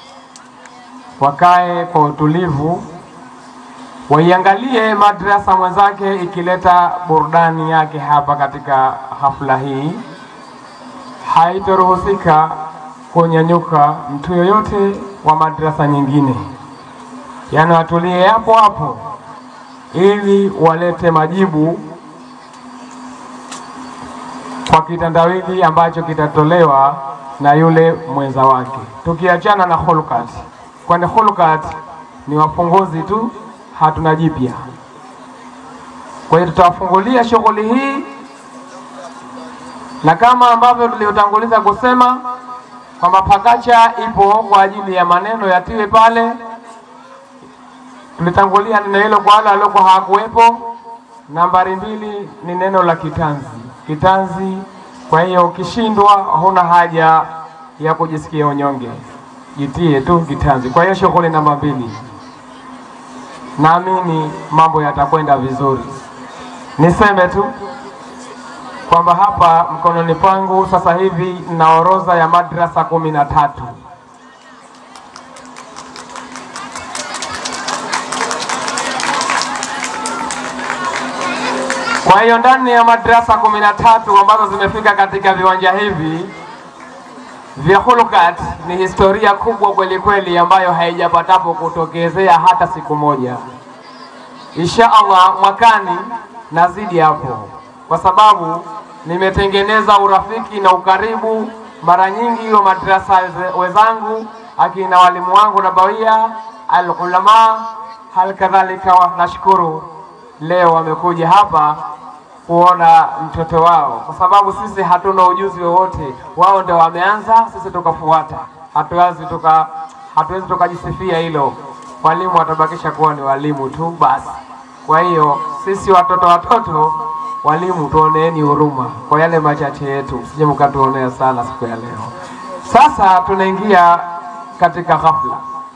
wakae kwa utulivu, waiangalie madrasa mwenzake ikileta burudani yake hapa katika hafla hii. Haitoruhusika kunyanyuka mtu yoyote wa madrasa nyingine, yaani watulie hapo hapo ili walete majibu kwa kitandawili ambacho kitatolewa na yule mwenza wake, tukiachana na hulukat, kwani hulukat ni wafunguzi tu, hatuna jipya. Kwa hiyo tutawafungulia shughuli hii, na kama ambavyo tuliotanguliza kusema kwamba pakacha ipo kwa ajili ya maneno yatiwe pale. Tulitangulia neno hilo kwa wale waliokuwa hawakuwepo. Nambari mbili ni neno la kitanzi. Kitanzi Kwa hiyo ukishindwa, huna haja ya kujisikia unyonge, jitie tu kitanzi. Kwa hiyo shughuli namba mbili, naamini mambo yatakwenda vizuri. Niseme tu kwamba hapa mkononi pangu sasa hivi na orodha ya madrasa kumi na tatu Kwa hiyo ndani ya madrasa kumi na tatu ambazo zimefika katika viwanja hivi vya Hulukat ni historia kubwa kweli kweli ambayo haijapatapo kutokezea hata siku moja. Insha Allah mwakani nazidi hapo, kwa sababu nimetengeneza urafiki na ukaribu mara nyingi wa madrasa wenzangu akina walimu wangu na bawia alulama, hal kadhalika nashukuru leo wamekuja hapa kuona mtoto wao, kwa sababu sisi hatuna ujuzi wowote. Wao ndio wameanza, sisi tukafuata. Hatuwezi tuka hatuwezi tukajisifia hilo, walimu watabakisha kuwa ni walimu tu basi. Kwa hiyo sisi watoto watoto, walimu tuoneeni huruma kwa yale machache yetu, msije mkatuonea sana siku ya leo. Sasa tunaingia katika ghafla.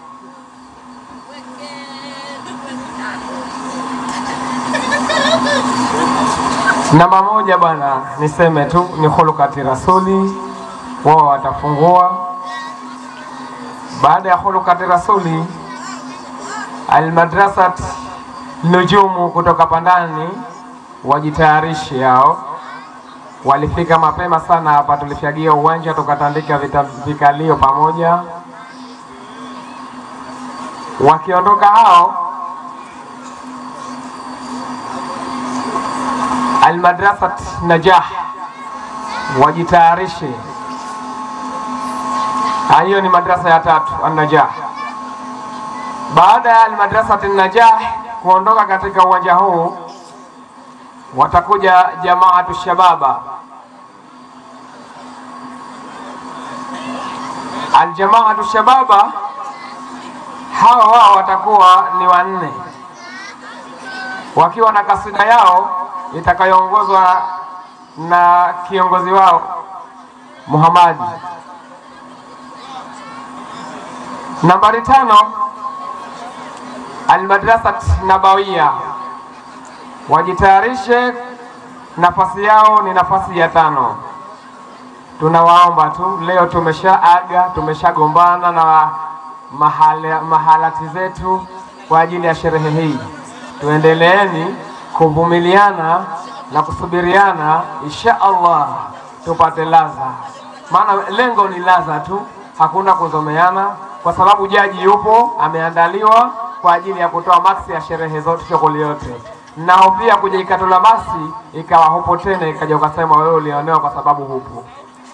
Namba moja bwana, niseme tu ni Khulukati Rasuli, wao watafungua. Baada ya Khulukati Rasuli, Almadrasat Nujumu kutoka Pandani wajitayarishe yao. Walifika mapema sana hapa, tulifyagia uwanja tukatandika vita- vikalio pamoja. Wakiondoka hao Almadrasat Najah wajitayarishe. Ah, Hiyo ni madrasa ya tatu An-Najah. Baada ya Almadrasat Najah kuondoka katika uwanja huu, watakuja Jamaatu Shababa. Aljamaatu Shababa hawa wao watakuwa ni wanne wakiwa na kasida yao itakayoongozwa na kiongozi wao Muhamadi. Nambari tano, Almadrasat Nabawiya wajitayarishe, nafasi yao ni nafasi ya tano. Tunawaomba tu leo, tumeshaaga tumeshagombana na mahala, mahalati zetu kwa ajili ya sherehe hii. Tuendeleeni kuvumiliana na kusubiriana, insha Allah tupate laza, maana lengo ni laza tu, hakuna kuzomeana, kwa sababu jaji yupo ameandaliwa kwa ajili ya kutoa maksi ya sherehe zote, shughuli yote. Nao pia kuja ikatula basi ikawa hupo tena, ikaja ukasema wewe ulionewa kwa sababu hupo.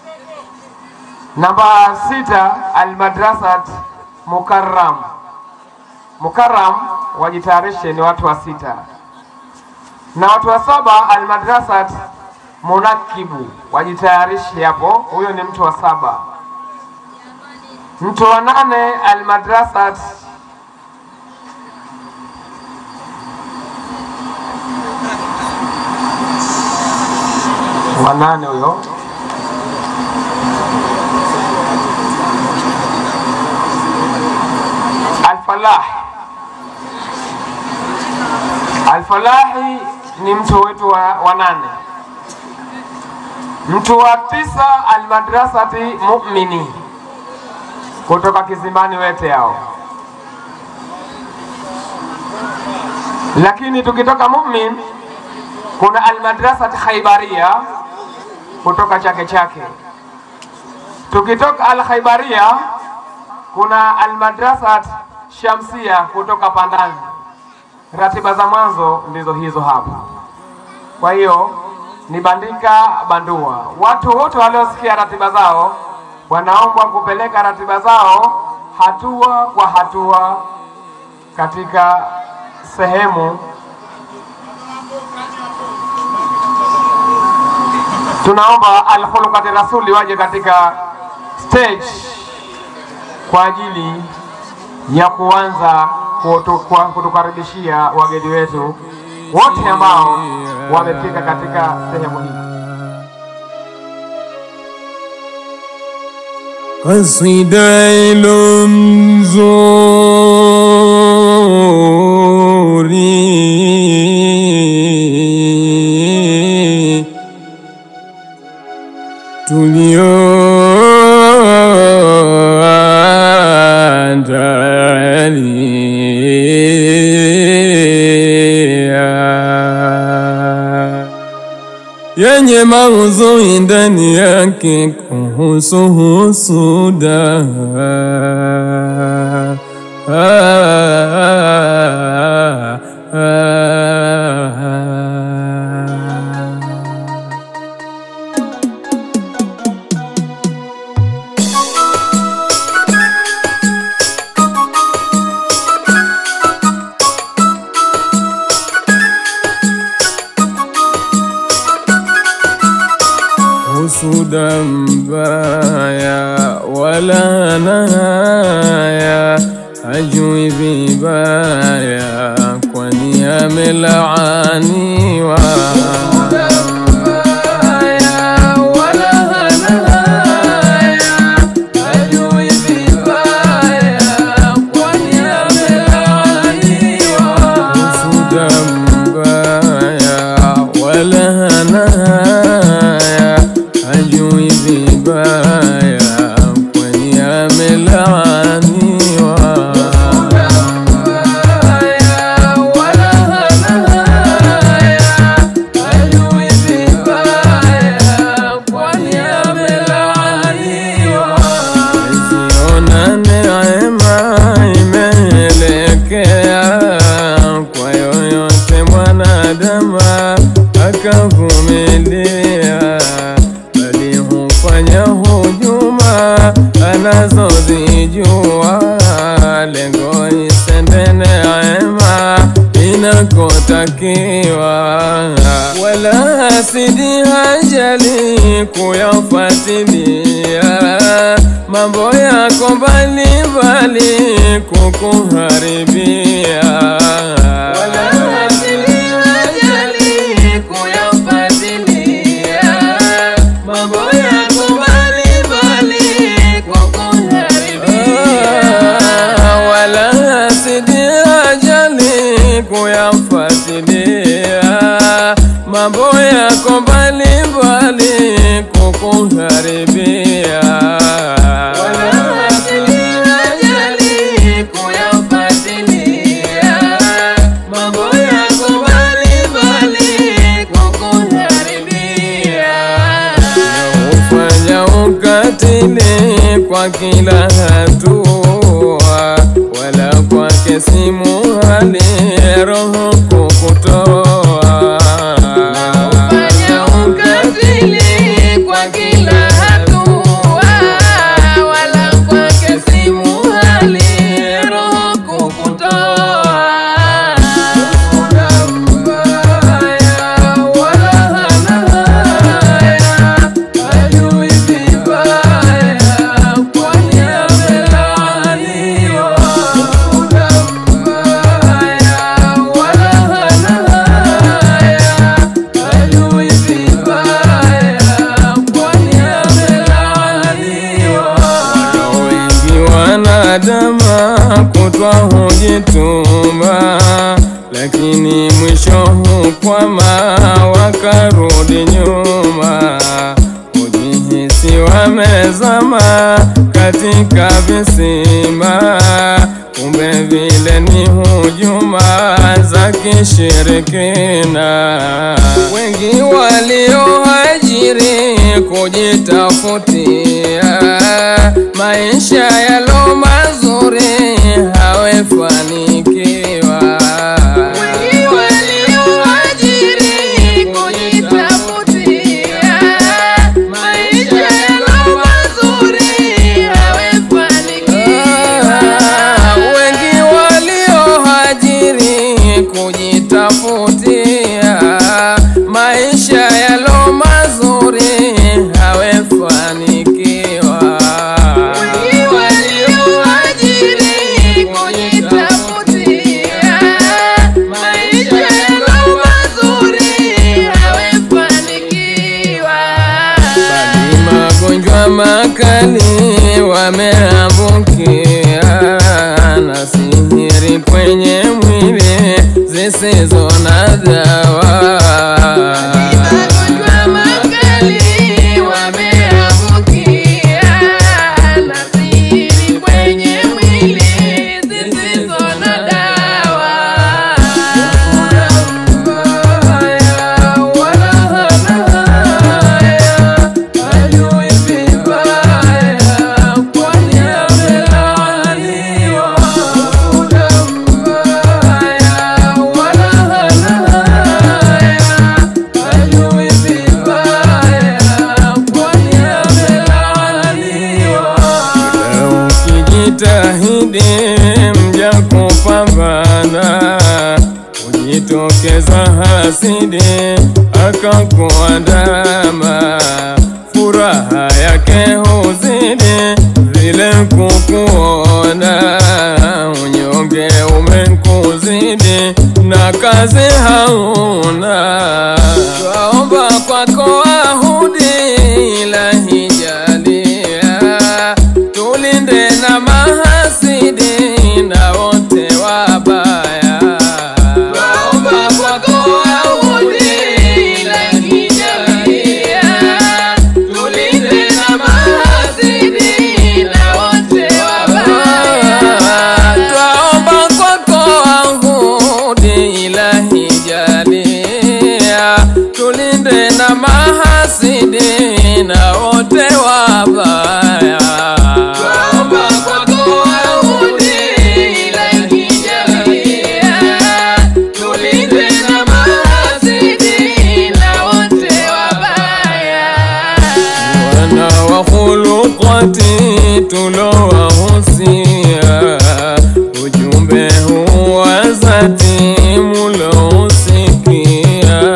Namba sita, Almadrasat Mukarram. Mukarram wajitayarishe, ni watu wa sita na watu wa saba Almadrasat Munakibu wajitayarishe hapo, huyo ni mtu wa saba. Mtu wa nane Almadrasat wa nane huyo Alfalah. Alfalahi ni mtu wetu wa, wa nane. Mtu wa tisa Almadrasati Mu'mini kutoka Kizimbani Wete hao. Lakini tukitoka Mu'min kuna Almadrasati Khaibaria kutoka Chake Chake. Tukitoka Al-Khaibaria kuna Almadrasat Shamsia kutoka Pandani. Ratiba za mwanzo ndizo hizo hapa. Kwa hiyo ni bandika bandua. Watu wote waliosikia ratiba zao wanaombwa kupeleka ratiba zao hatua kwa hatua katika sehemu tunaomba Alkhulukati Rasuli waje katika stage kwa ajili ya kuanza kutu- kwa- kutukaribishia wageni wetu wote ambao wamefika katika sehemu hii. kasida ilo mzuri tulioandalia yenye maudhui ndani yake kuhusu husuda. husuda mbaya wala naya, hajui vibaya, kwani amelaaniwa. Husuda mbaya wala naya hajui vibaya, kwani amelaaniwa. Ziona neema imeelekea kwa yoyote mwanadamu akavumilia, bali hufanya hujuma anazozijua, lengo isende neema inakotakiwa, wala hasidi hajali kuyafuatilia mambo yako mbalimbali kukuharibia, wala hasidi hajali kuyafuatilia mambo yako mbalimbali kukuharibia, wala hasidi hajali kuyafuatilia mambo yako mbalimbali kukuharibia, wala hasidi hajali kuyafuatilia mambo yako mbalimbali kukuharibia, ufanya ukatili kwa kila hatua, wala kwake si muhali roho kukutoa. Ufanya ukatili kwa kila hatua, wala kwake si muhali roho kukutoa. wengi wanadama kutwa hujituma, lakini mwisho hukwama wakarudi nyuma, hujihisi wamezama katika visima, kumbe vile ni hujuma za kishirikina. Wengi walioajiri kujitafutia maisha yalo mazuri hawefanikiwa. Wengi walioajiri kujitafutia maisha yalo mazuri hawefanikiwa. Wengi walioajiri kujitafutia maisha yalo mazuri hawefanikiwa. Wengi walioajiri kujitafutia maisha yalo mazuri hawefanikiwa. Bali magonjwa makali wameambukia na sihiri kwenye mwili zisizo na dawa. Ukijitahidi mja kupambana, ujitokeza hasidi akakuandama, furaha yake huzidi vile kukuona, unyonge umekuzidi na kazi hauna, twaomba kwako ahudi ilahi jalia tulinde na mahasidi na wote wabaya. Twaomba kwako ahudi ilahi jalia, tulinde na mahasidi na wote wabaya. Twaomba kwako ahudi ilahi jalia, tulinde na mahasidi na wote wabaya. Twaomba kwako ahudi ilahi jalia, tulinde na mahasidi na wote wabaya. Wana wa khuluqati tulowahusia, ujumbe huu wa zati mulousikia.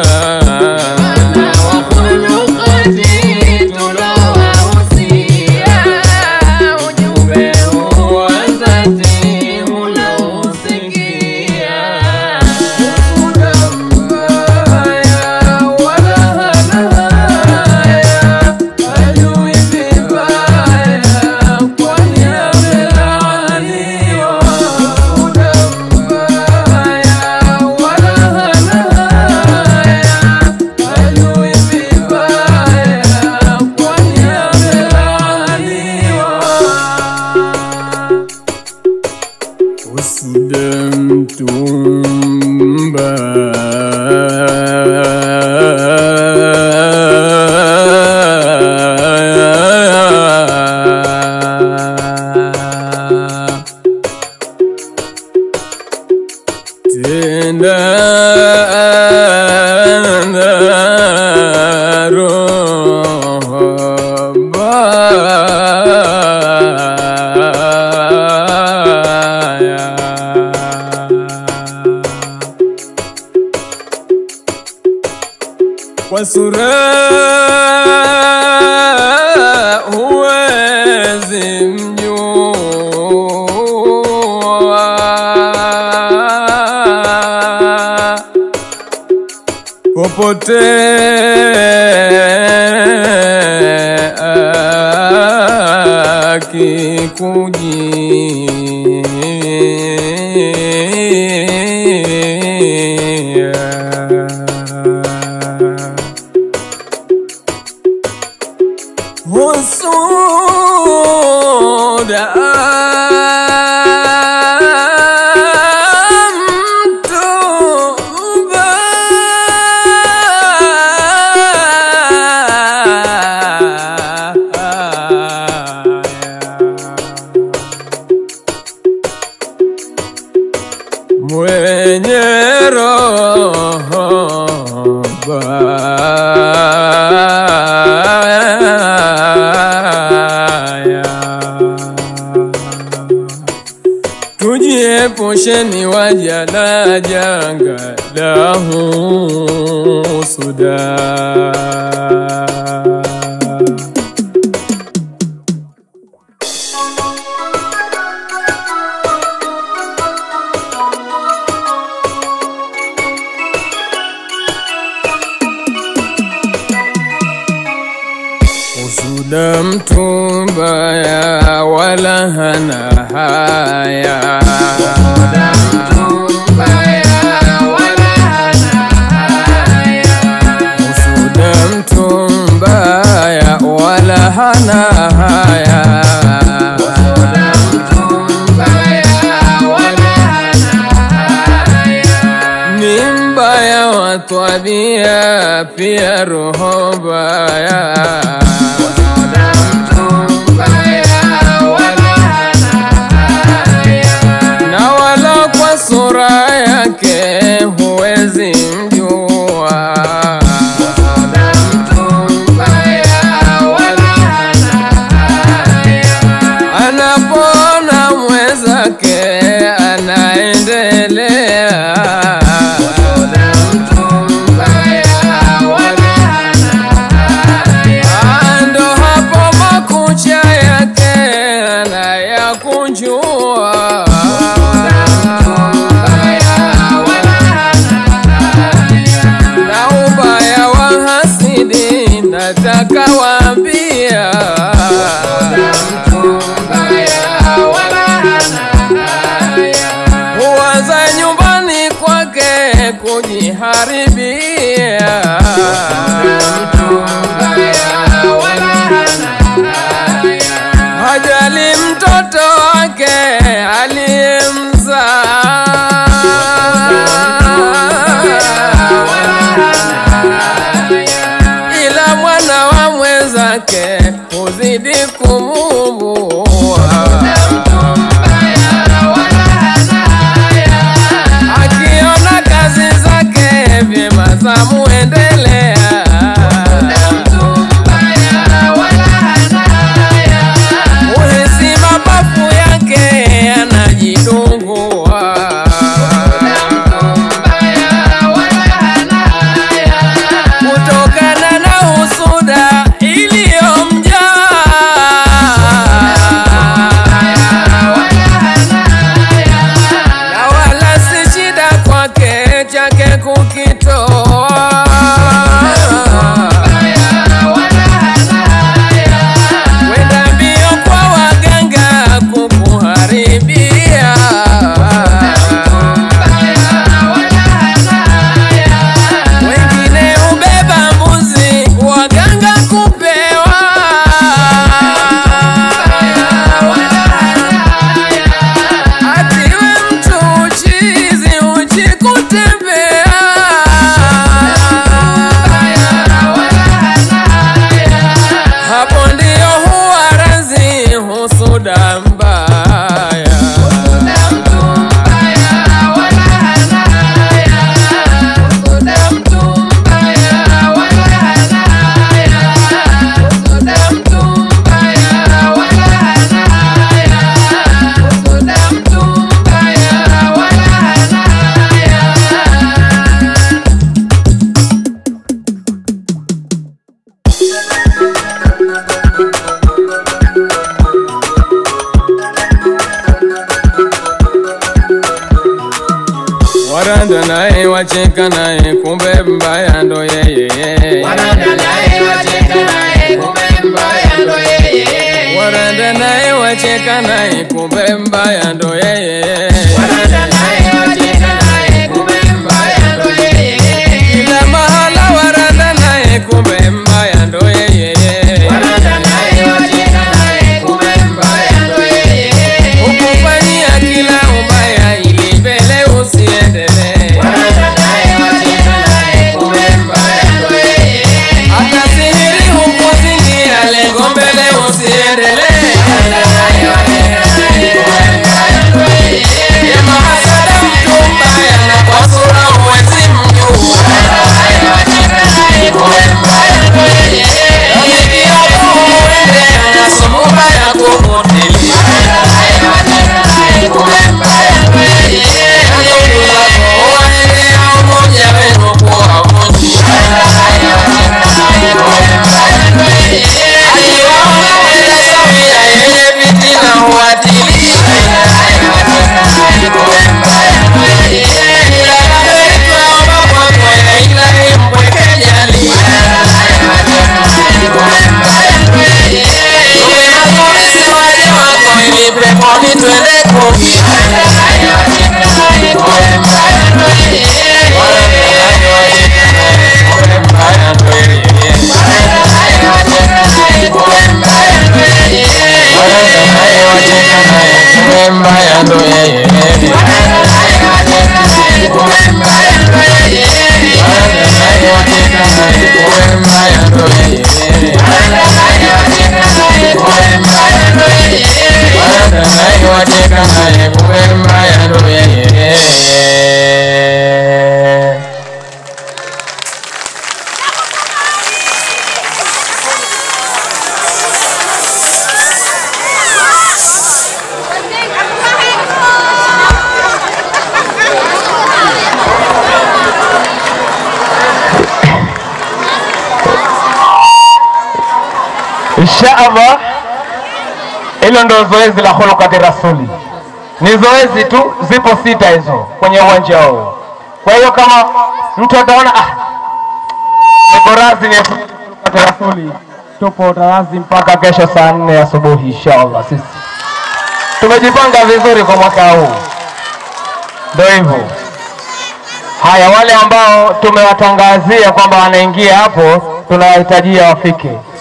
Usdamtumba Tenda kwa sura huwezi mjua popote akikujia husuda mtuba mwenye roho baya tujiepusheni waja na janga la husuda Usuda mtu mbaya wala hana haya Usuda mtu mbaya wala hana haya ni mbaya wa tabia pia roho mbaya na wala kwa sura yake huwezi mjua anapona mwenzake anaendelea ando hapo makucha yake anayakunjua na ubaya wa hasidi nataka waambia huanza nyumbani kwake kujiharibia hajali mtoto wake aliyemzaa ila mwana wa mwenzake huzidi kumumbua akiona kazi zake vyema za muendelea uhisi mapafu yake yanajidungua kutokana na husuda iliyomjaa na wala si shida kwake chake kukitoa kwenda mbio kwa waganga kukuharibia wengine ubeba mbuzi waganga kupewa atiwe mtu uchizi uchi kutembea hapo ndio huwa razi husuda mbaya waranda naye wacheka naye kumbe mbaya ndo yeye waranda naye wacheka naye kumbe mbaya ndo yeye kila mahala waranda naye kumbe mbaya ndo yeye ukufanyia kila ubaya ili mbele usiendelee hata sihiri hukuzingia lengo mbele usiendelee ya mahasada mtu mbaya na kwa sura huwezi mjua Koni twende kumi mbaya ndo yeye Insha Allah, hilo ndo zoezi la khulqati rasuli. Ni zoezi tu, zipo sita hizo kwenye uwanja huu. Kwa hiyo kama mtu ataona ah, niko razi ni khulqati rasuli, tupo tarazi mpaka kesho saa nne asubuhi insha Allah. Sisi tumejipanga vizuri kwa mwaka huu, ndio hivyo. Haya, wale ambao tumewatangazia kwamba wanaingia hapo, tunawahitajia wafike